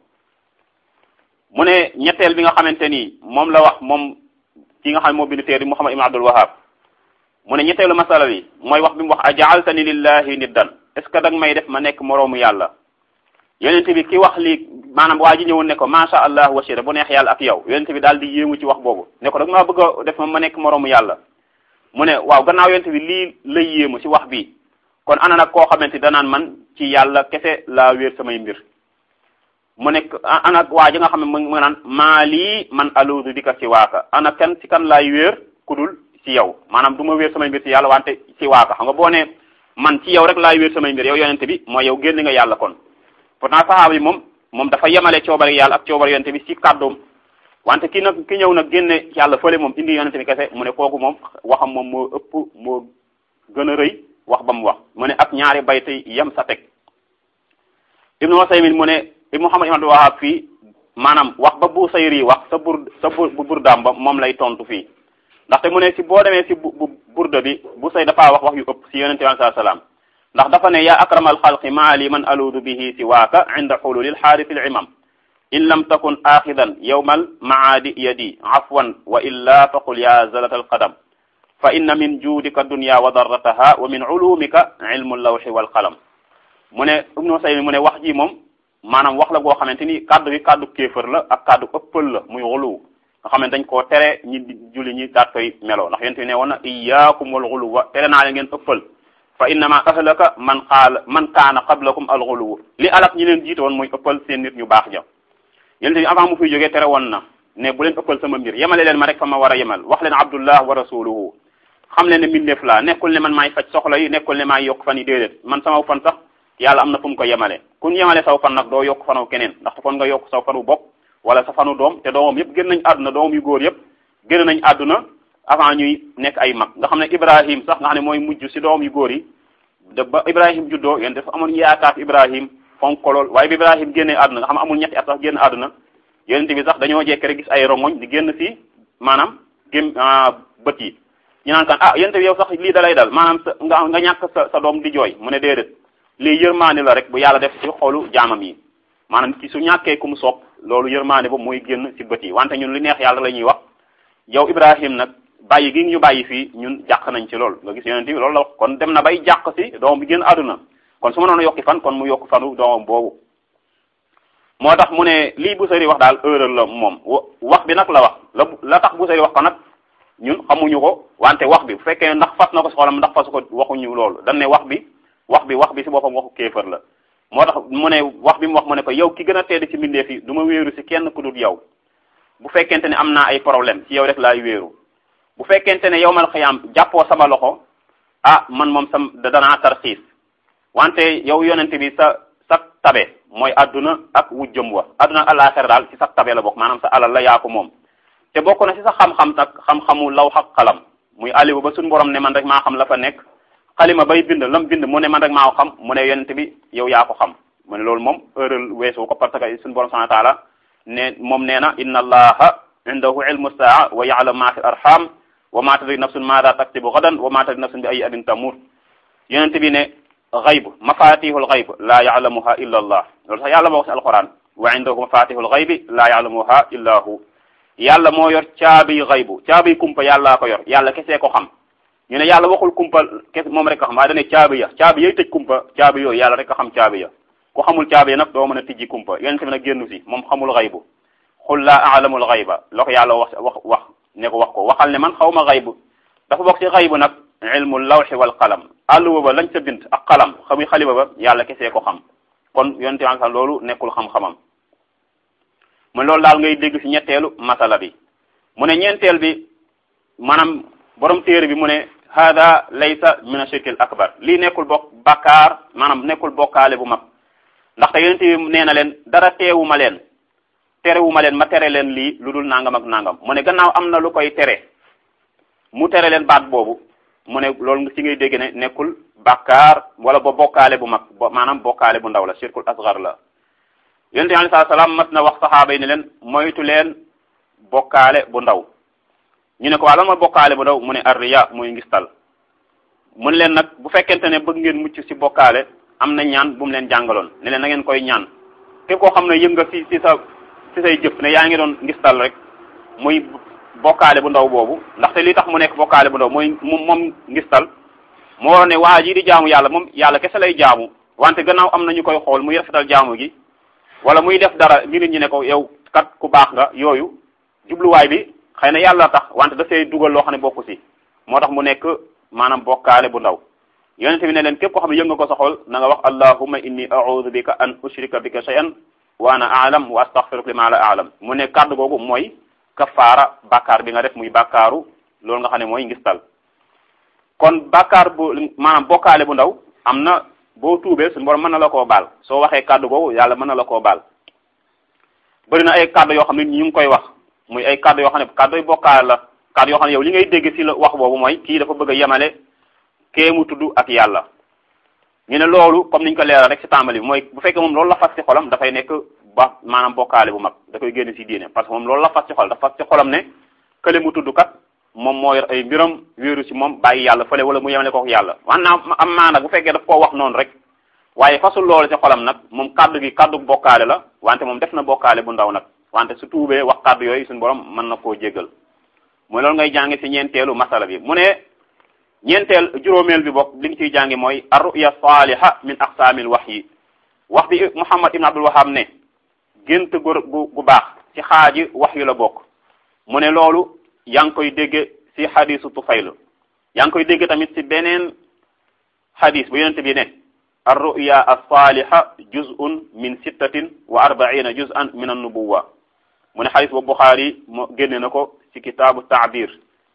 mu ne ñetteel bi nga xamante ni moom la wax moom ki nga xam ne moo bind téere Muhammad ibn Abdul Wahhab mu ne ñetteelu masala bi mooy wax bi mu wax ajaaltani lillahi niddan est ce que danga may def ma nekk moroomu yàlla yonent bi ki wax lii maanaam waa ji ñëwoon ne ko macha allah wasira bu neex yàlla ak yow yonent bi daal di yéemu ci wax boobu ne ko dag maa bëgg a def ma ma nekk moroomu yàlla mu ne waaw gannaaw yonent bi lii lay yéemu ci wax bi kon ana nag koo xamante danaan man ci yàlla kese laa wéer samay mbir mu nekk ana waa ji nga xam ne mu nga naan maa lii man aluudu di ka ci waaka ana kan ci kan laay wéer kudul ci yow maanaam du ma wéer samay mbir ci yàlla wante ci waaka xam nga boo ne man ci yow rek laay wéer samay mbir yow yonente bi mooy yow génn nga yàlla kon pourtant saxaaba yi moom moom dafa yemale coobare yàlla ak coobare yonente bi ci kàddoom wante ki nag ki ñëw nag génne yàlla fële moom indi yonente bi kese mu ne kooku moom waxam moom moo ëpp moo gën a rëy wax ba mu wax mu ne ak ñaari bayte yem sa teg ibnu Usaymin mu ne ibnu Muhammad ibn Abdul Wahhab fii maanaam wax ba bu sayri wax sa bur sa bur bu burdaam ba moom lay tontu fii ndaxte mu ne si boo demee si bu burda bi bu say dafaa wax wax yu ëpp si yonente bi sallallahu alayhi wasallam ndax dafa ne yaa akramal xalqi maa li man aluudu bihi si waaka inda xululil xaarisi l imam in lam takun axidan yawmal maadi yadi afwan wa illa faqul ya zalata alqadam fa inna min juudika dunya wa darrataha wa min ulumika ilmu lawxi walqalam mu ne ibnu Usaymin mu ne wax ji moom maanaam wax la goo xamante ni kaddu gi kaddu kéefër la ak kaddu ëppal la muy xuluw nga xam ne dañ koo tere ñi julli ñi daat koy meloo ndax yonent bi ne woon na iyaakum wal xuluwa tere naa leen ngeen ëppal fa innama ahlaka man qaala man kaana qablakum al xuluw li alak ñi leen jiite woon muy ëppal seen nit ñu baax ja yonent bi avant mu fiy jógee tere woon na ne bu leen ëppal sama mbir yemale leen ma rek fa ma war a yemal wax leen abdullah wa rasuluhu xam leen ne mbindeef laa nekkul ne man maay faj soxla yi nekkul ne maay yokk fan yi déedéet man sama fan sax yàlla am na fu mu ko yemale kun yemale saw fan nag doo yokk fanaw keneen ndaxte kon nga yokk saw fanu bopp wala sa fanu doom te doomam yëpp génn nañ àdduna doomam yu góor yëpp génn nañ àdduna avant ñuy nekk ay mag nga xam ne Ibrahim sax nga xam ne mooy mujj si doom yu góor yi de ba Ibrahim juddoo yéen dafa amoon yaakaar Ibrahim fonk ko lool waaye bi Ibrahim génnee àdduna nga xam ne amul ñetti at sax génn àdduna yonent bi sax dañoo jekk rek gis ay rongoñ di génn si maanaam gém bët yi ñu naan kan ah yonent bi yow sax lii da lay dal maanaam sa nga nga ñàkk sa sa doom di jooy mu ne déedéet lii yërmaande la rek bu yàlla def ci xolu jaamam yi maanaam ci su ñàkkee ku mu sopp loolu yërmaande ba mooy génn si bët yi wante ñun li neex yàlla la ñuy wax yow Ibrahim nag bàyyi gi ñu bàyyi fii ñun jàq nañ ci lool nga gis yonent bi loolu la wax kon dem na bay jàq si doom bi génn àdduna kon su ma noonu yokki fan kon mu yokk fanu doomam boobu moo tax mu ne lii Busayri wax daal erreur la moom wax bi nag la wax la la tax Busayri wax ko nag ñun xamuñu ko wante wax bi bu fekkee ndax fas na ko si xolam ndax fasu ko waxuñu loolu dañ ne wax bi wax bi wax bi si boppam waxu kéefër la moo tax mu ne wax bi mu wax mu ne ko yow ki gën a tedd ci mbindeef yi du ma wéeru si kenn ku dul yow bu fekkente ne am naa ay problème ci yow rek laay wéeru bu fekkente ne yow mal xiyaam jàppoo sama loxo ah man moom sam danaa tarxiis wante yow yonente bi sa sa tabe mooy adduna ak wujjëm wa adduna ak àllaaxira daal ci sa tabe la bokk maanaam sa alal la yaa ko moom te bokk na ci sa xam-xam nag xam-xamu law xaq xalam muy alibu ba suñu borom ne man rek maa xam la fa nekk xalima bay bind lam bind mu ne man rek maa ko xam mu ne yonente bi yow yaa ko xam mu ne loolu moom heurel weesu ko parce que suñu borom subhanahu wa taala ne moom nee na inna allaha indahu ilmu saa wa ya'lamu ma fi arham wa ma tadri nafsun maada taktibu gadan wa ma tadri nafsun bi ay adin tamut yonente bi ne xayb mafatihul xayb laa ya'lamuha illa allah loolu sax yàlla moo wax si alquran wa indahu mafatihul xaybi laa ya'lamuha illa hu yàlla moo yor caabi xaybu caabi kumpa yàllaa ko yor yàlla kesee ko xam ñu ne yàlla waxul kumpa kes moom rek ko xam waaye dane caabi ya caabi yay tëj kumpa caabi yooyu yàlla rek ko xam caabi ya ku xamul caabi ya nag doo mën a tijji kumpa yonente bi nag génnu si moom xamul xaybu xul laa a'lamul xayba la ko yàlla wax wax wax ne ko wax ko waxal ne man xaw ma xaybu dafa bokk ci xaybu nag ilmu lawxi wal qalam àlluwa ba lañ ca bind ak qalam xamuy xaliba ba yàlla kesee ko xam kon yonente bi sax loolu nekkul xam-xamam mu loolu daal ngay dégg ci ñetteelu masala bi mu ne ñeenteel bi maanaam borom téere bi mu ne hada laysa min ashirkil akbar lii nekkul bokk bakkaar maanaam nekkul bokkaale bu mag ndaxte yonente bi nee na leen dara teewuma leen terewuma leen ma tere leen lii lu dul nangam ak nangam mu ne gannaaw am na lu koy tere mu tere leen baat boobu mu ne loolu ci ngay dégg ne nekkul bakkaar wala ba bokkaale bu mag maanaam bokkaale bu ndaw la shirkul asgar la yonente bi alayhi salaam mas na wax saxaaba yi ne leen moytu leen bokkaale bu ndaw ñu ne ko waa lan mooy bokkaale bu ndaw mu ne arriya muy ngistal mu ne leen nag bu fekkente ne bëgg ngeen mucc ci bokkaale am na ñaan bu mu leen jàngaloon ne leen na ngeen koy ñaan képp koo xam ne yëg nga ci ci sa ci say jëf ne yaa ngi doon ngistal rek muy bokkaale bu ndaw boobu ndaxte li tax mu nekk bokkaale bu ndaw mooy moom moom ngistal moo waroon ne waa ji di jaamu yàlla moom yàlla kese lay jaamu wante gannaaw am na ñu koy xool muy rafetal jaamu gi wala muy def dara ngi nit ñi ne ko yow kat ku baax nga yooyu jubluwaay bi xëy na yàlla tax wante dafay dugal loo xam ne bokku si moo tax mu nekk maanaam bokkaale bu ndaw yonente bi ne leen képp koo xam ne yëg nga ko sa xol na nga wax allahumma inni a'udhu bika an ushrika bika shay'an wa ana a'lam wa astaghfiruka lima la a'lam mu ne kàddu googu mooy kafaara bàkkaar bi nga def muy bàkkaaru loolu nga xam ne mooy ngistal kon bàkkaar bu maanaam bokkaale bu ndaw am na boo tuubee suñu borom mën na la koo baal soo waxee kàddu googu yàlla mën na la koo baal bëri na ay kàddu yoo xam ne ñu ngi koy wax muy ay kàddu yoo xam ne kàddu yu bokkaale la kàddu yoo xam ne yow li ngay dégg ci la wax boobu mooy kii dafa bëgg a yemale kee mu tudd ak yàlla ñu ne loolu comme niñ ko leeral rek ci tàmbali bi mooy bu fekkee moom loolu la fas ci xolam dafay nekk ba maanaam bokkaale bu mag da koy génn ci diine parce que moom loolu la fas ci xol dafa fas ci xolam ne kële mu tudd kat moom moo yor ay mbiram wéeru ci moom bàyyi yàlla fële wala mu yemale ko ak yàlla wan naa am maa nag bu fekkee daf koo wax noonu rek waaye fasul loolu ci xolam nag moom kaddu gi kaddu bokkaale la wante moom def na bokkaale bu ndaw nag wante su tuubee wax kaddu yooyu suñu borom mën na koo jéggal mooy loolu ngay jànge ci ñeenteelu masala bi mu ne ñeenteel juróomeel bi bokk li nga ciy jànge mooy arruya saliha min aqsaamil wahyi wax bi Muhammad ibn Abdul Wahhab ne gént gu gu baax ci xaaji wax yu la bokk mu ne loolu yaa ngi koy dégge ci xadisu Tufayl yaa ngi koy dégge tamit ci beneen xadis bu yonente bi ne arruya alsaliha juz'un min sittatin wa arbaina juz'an min annubuwa mu ne xadis boobu Buxaari mo génne na ko ci kitaabu taabir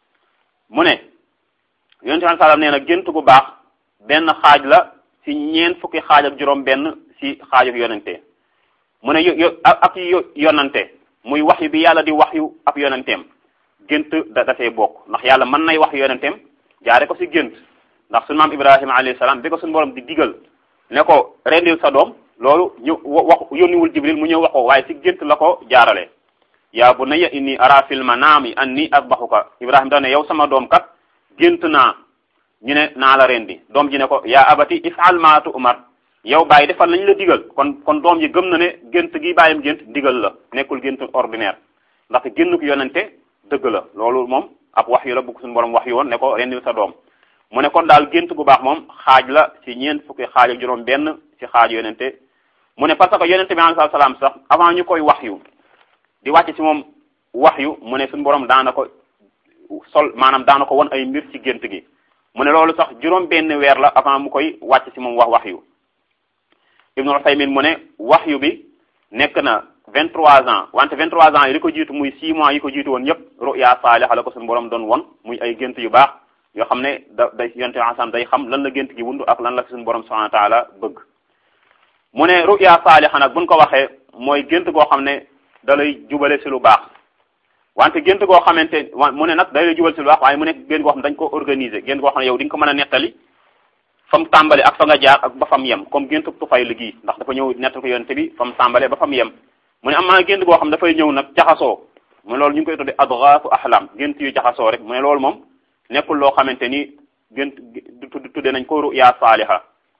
mu ne yonente bi sallam nee na gént gu baax benn xaaj la ci ñeent fukki xaaj ak juróom benn ci xaaj ak yonente mu ne yo ak yonante muy waxyu bi yàlla di waxyu ab yonenteem gént da dafee bokk ndax yàlla mën nay wax yonenteem jaare ko ci gént ndax suñu maam ibrahima alayhi salaam bi ko suñu borom di digal ne ko rendil sa doom loolu ñu wax yónniwul jibril mu ñëw wax ko waaye ci gént la ko jaarale yaa bunayya inni ara fil manami anni asbahuka ibrahima dane yow sama doom kat gént naa ñu ne naa la rendi doom ji ne ko yaa abati ifal ma tu'mar yow bàyyi defal lañ la digal kon kon doom ji gëm na ne gént gi bàyyam gént digal la nekkul gént ordinaire ndaxte génnuk yonente dëgg la loolu moom ab wax yu la bugg suñu borom wax yu woon ne ko rendil sa doom mu ne kon daal gént gu baax moom xaaj la ci ñeent fukki xaaj ak juróom benn ci xaaj yonente mu ne parce que yonente bi alayhi salaam sax avant ñu koy wax yu di wàcc ci moom wax yu mu ne suñu borom daana ko sol maanaam daana ko won ay mbir ci gént gi mu ne loolu sax juróom benn weer la avant mu koy wàcc ci moom wax wax yu ibnu Usaymin mu ne wax yu bi nekk na vingt trois ans wante vingt trois ans yi li ko jiitu muy six mois yi ko jiitu woon yépp ruya saaliha la ko suñu borom doon won muy ay gént yu baax yoo xam ne da day yonte ensemble day xam lan la gént gi wundu ak lan la fi suñu borom subhanahu wa taala bëgg mu ne ruya saaliha nag buñ ko waxee mooy gént goo xam ne da lay jubale si lu baax wante gént goo xamante mu ne nag da lay jubale si lu baax waaye mu nekk gént goo xam ne dañ ko organiser gént goo xam ne yow di nga ko mën a nettali fa mu tàmbale ak fa nga jaar ak ba fa mu yem comme gént tufay liggéey ndax dafa ñëw nettal ko yonte bi fa mu tàmbale ba fa mu yem mu ne am naa gént goo xam dafay ñëw nag jaxasoo mu ne loolu ñu ngi koy tudde adghaafu ahlam gént yu jaxasoo rek mu ne loolu moom nekkul loo xamante ni gént tudde nañ ko ruya saaliha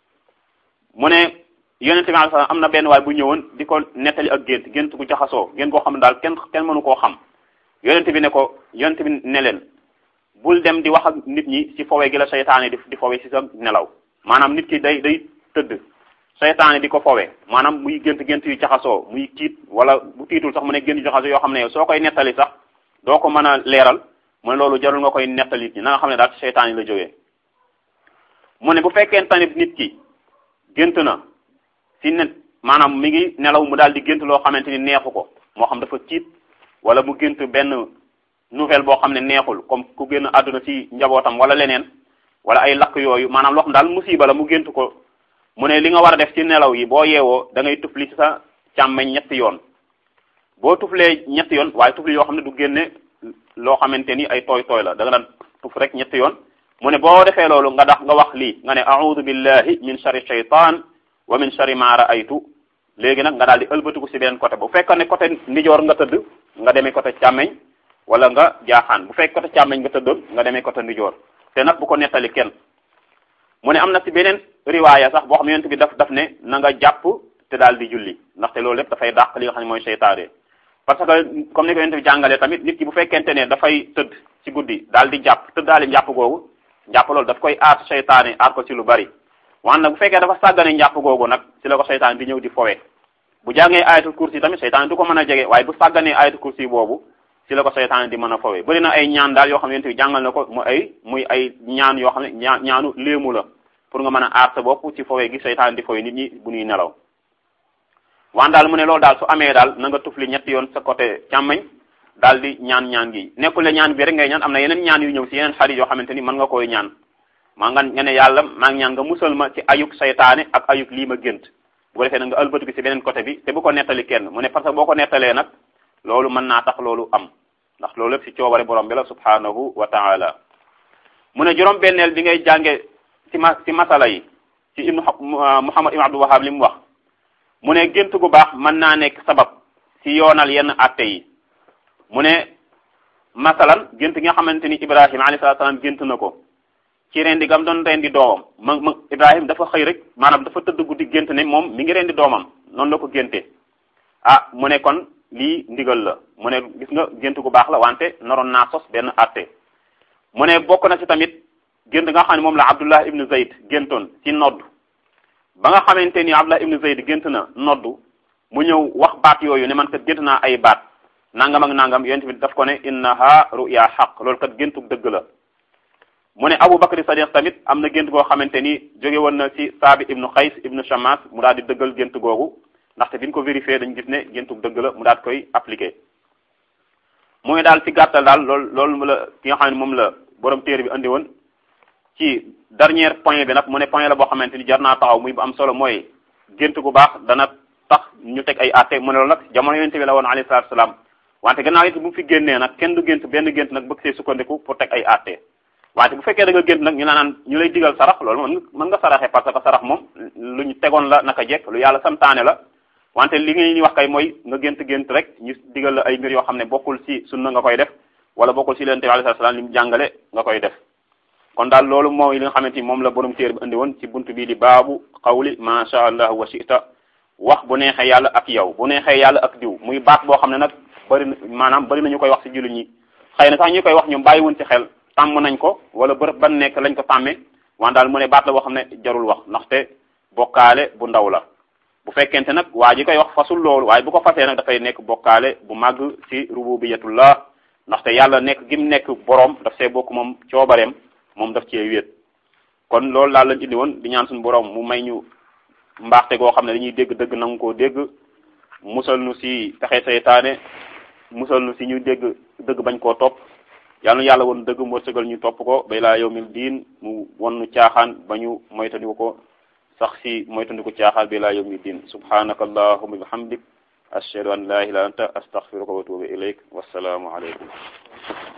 mu ne yonente bi alayhi am na benn waay bu ñëwoon di ko nettali ak gént gént gu jaxasoo gént goo xam ne daal kenn kenn mënu koo xam yonente bi ne ko yonente bi ne leen bul dem di wax ak nit ñi ci fowe gi la seytaane di di fowe ci sa nelaw maanaam nit ki day day tëdd seytaane di ko fowe maanaam muy gént gént yu jaxasoo muy tiit wala bu tiitul sax mu ne gént yu jaxasoo yoo xam ne yow soo koy nettali sax doo ko mën a leeral mu ne loolu jarul nga koy nettali nit ñi na nga xam ne daal ci seytaane la jógee mu ne bu fekkee tamit nit ki gént na ci net maanaam mi ngi nelaw mu daal di gént loo xamante ni neexu ko moo xam dafa tiit wala mu gént benn nouvelle boo xam ne neexul comme ku génn àdduna ci njabootam wala leneen wala ay lakk yooyu maanaam loo xam daal musiba la mu gént ko mu ne li nga war a def ci nelaw yi boo yeewoo da ngay tufli ci sa càmmeñ ñetti yoon boo tuflee ñetti yoon waaye tufli yoo xam ne du génne loo xamante ni ay tooy tooy la da nga daan tuf rek ñetti yoon mu ne boo defee loolu nga dax nga wax lii nga ne a'udhu billahi min sharri shaytan wa min sharri ma ra'aytu léegi nag nga daal di ëlbatiku ci beneen côté bu fekkoon ne côté ndijoor nga tëdd nga demee côté càmmeñ wala nga jaaxaan bu fekk côté càmmeñ nga tëddoon nga demee côté ndijoor te nag bu ko nettali kenn mu ne am na ci beneen riwaaya sax boo xam ne yonent bi daf daf ne na nga jàpp te daal di julli ndaxte loolu lépp dafay dàq li nga xam ne mooy seytaane parce que comme ni ko yonent bi jàngalee tamit nit ki bu fekkente ne dafay tëdd ci guddi daal di jàpp tëddaali njàpp googu njàpp loolu daf koy aar seytaane aar ko ci lu bari wante nag bu fekkee dafa sàggane njàpp googu nag ci la ko seytaane di ñëw di fowe bu jàngee ayatul kursi tamit seytaane du ko mën a jege waaye bu sàgganee ayatul kursi boobu ci la ko seytaane di mën a fowe bëri na ay ñaan daal yoo xam ne yonent bi jàngal na ko mu ay muy ay ñaan yoo xam ne ñaa ñaanu léemu la pour nga mën a aar sa bopp ci fowe gi seytaane di fowe nit ñi bu ñuy nelaw waan daal mu ne loolu daal su amee daal na nga tufli ñetti yoon sa côté càmmañ daal di ñaan ñaan gi nekkul le ñaan bi rek ngay ñaan am na yeneen ñaan yu ñëw ci yeneen xarit yoo xamante ni mën nga koy ñaan maa nga nga ne yàlla maa ngi ñaan nga musal ma ci ayuk seytaane ak ayuk lii ma gént bu ko defee nag nga ëlbatu ci beneen côté bi te bu ko nettali kenn mu ne parce que boo ko nettalee nag loolu mën naa tax loolu am ndax loolu lépp ci coobare borom bi la subhanahu wa taala mu ne juróom benneel bi ngay jànge ci ma ci masala yi ci ibnu muhammad ibn abdul wahab li mu wax mu ne gént gu baax mën naa nekk sabab ci yoonal yenn atte yi mu ne masalan gént gi nga xamante ni ibrahima alayhi salatu salaam gént na ko ci rendi gam doon rendi doomam ma ma ibrahima dafa xëy rek maanaam dafa tëdd guddi gént ne moom mi ngi rendi doomam noonu la ko génte ah mu ne kon lii ndigal la mu ne gis nga gént gu baax la wante naroon naa sos benn atte mu ne bokk na ci tamit gént nga xam ne moom la abdullah ibnu zayd géntoon ci nodd ba nga xamante ni abdullah ibnu zayd gént na noddu mu ñëw wax baat yooyu ne man kat gént naa ay baat nangam ak nangam yonent bi daf ko ne innaha ruya xaq loolu kat géntu dëgg la mu ne Abu Bakri Sadiq tamit am na gént goo xamante ni jóge woon na ci Saabit ibnu Xays ibnu Shamas mu daal di dëggal gént googu ndaxte bi ñu ko vérifié dañu gis ne géntu dëgg la mu daal koy appliqué. muy daal ci gàttal daal loolu loolu la ki nga xam ne moom la borom téere bi andi woon ci dernier point bi nag mu ne point la boo xamante ni jar naa taxaw muy bu am solo mooy gént gu baax dana tax ñu teg ay àtte mu ne loolu nag jamono yonent bi la woon alayhi salaatu salaam wante gannaaw it bu fi génnee nag kenn du gént benn gént nag bëgg see sukkandiku pour teg ay àtte wante bu fekkee da nga gént nag ñu la naan ñu lay digal sarax loolu mën mën nga saraxe parce que sarax moom lu ñu tegoon la naka jekk lu yàlla santaane la wante li ngay wax kay mooy nga gént gént rek ñu digal la ay mbir yoo xam ne bokkul ci sunna nga koy def wala bokkul ci leen te alayhi salaam li mu jàngale nga koy def kon daal loolu mooy li nga xamante ni moom la borom téere bi andi woon ci buntu bii di baabu xawli ma sha allah wa shita wax bu neexee yàlla ak yow bu neexee yàlla ak diw muy baat boo xam ne nag bëri na maanaam bëri na ñu koy wax ci jullit ñi xëy na sax ñu koy wax ñoom bàyyiwuñ ci xel tàmm nañ ko wala bërëb ban nekk lañ ko tàmmee wan daal mu ne baat la boo xam ne jarul wax ndaxte bokkaale bu ndaw la bu fekkente nag waa ji koy wax fasul loolu waaye bu ko fasee nag dafay nekk bokkaale bu màgg ci rububiyatullah ndaxte yàlla nekk gim nekk boroom daf see bokk moom coobareem moom daf cee wéet kon loolu daal lañ indi woon di ñaan suñu boroom mu may ñu mbaaxte goo xam ne dañuy dégg dëgg nangu koo dégg musal nu ci pexe seytaane musal nu ci ñu dégg dëgg bañ koo topp yàlla na yàlla woon dëgg mu wërsëgal ñu topp ko bay laa yawmil diin mu won nu caaxaan ba ñu moytandiku ko sax ci moytandiku caaxaan bay laa yawmil diin subhanaka allahumma bihamdik ashhadu an la ilaha illa anta astaghfiruka wa atubu ilayk wassalaamu alaykum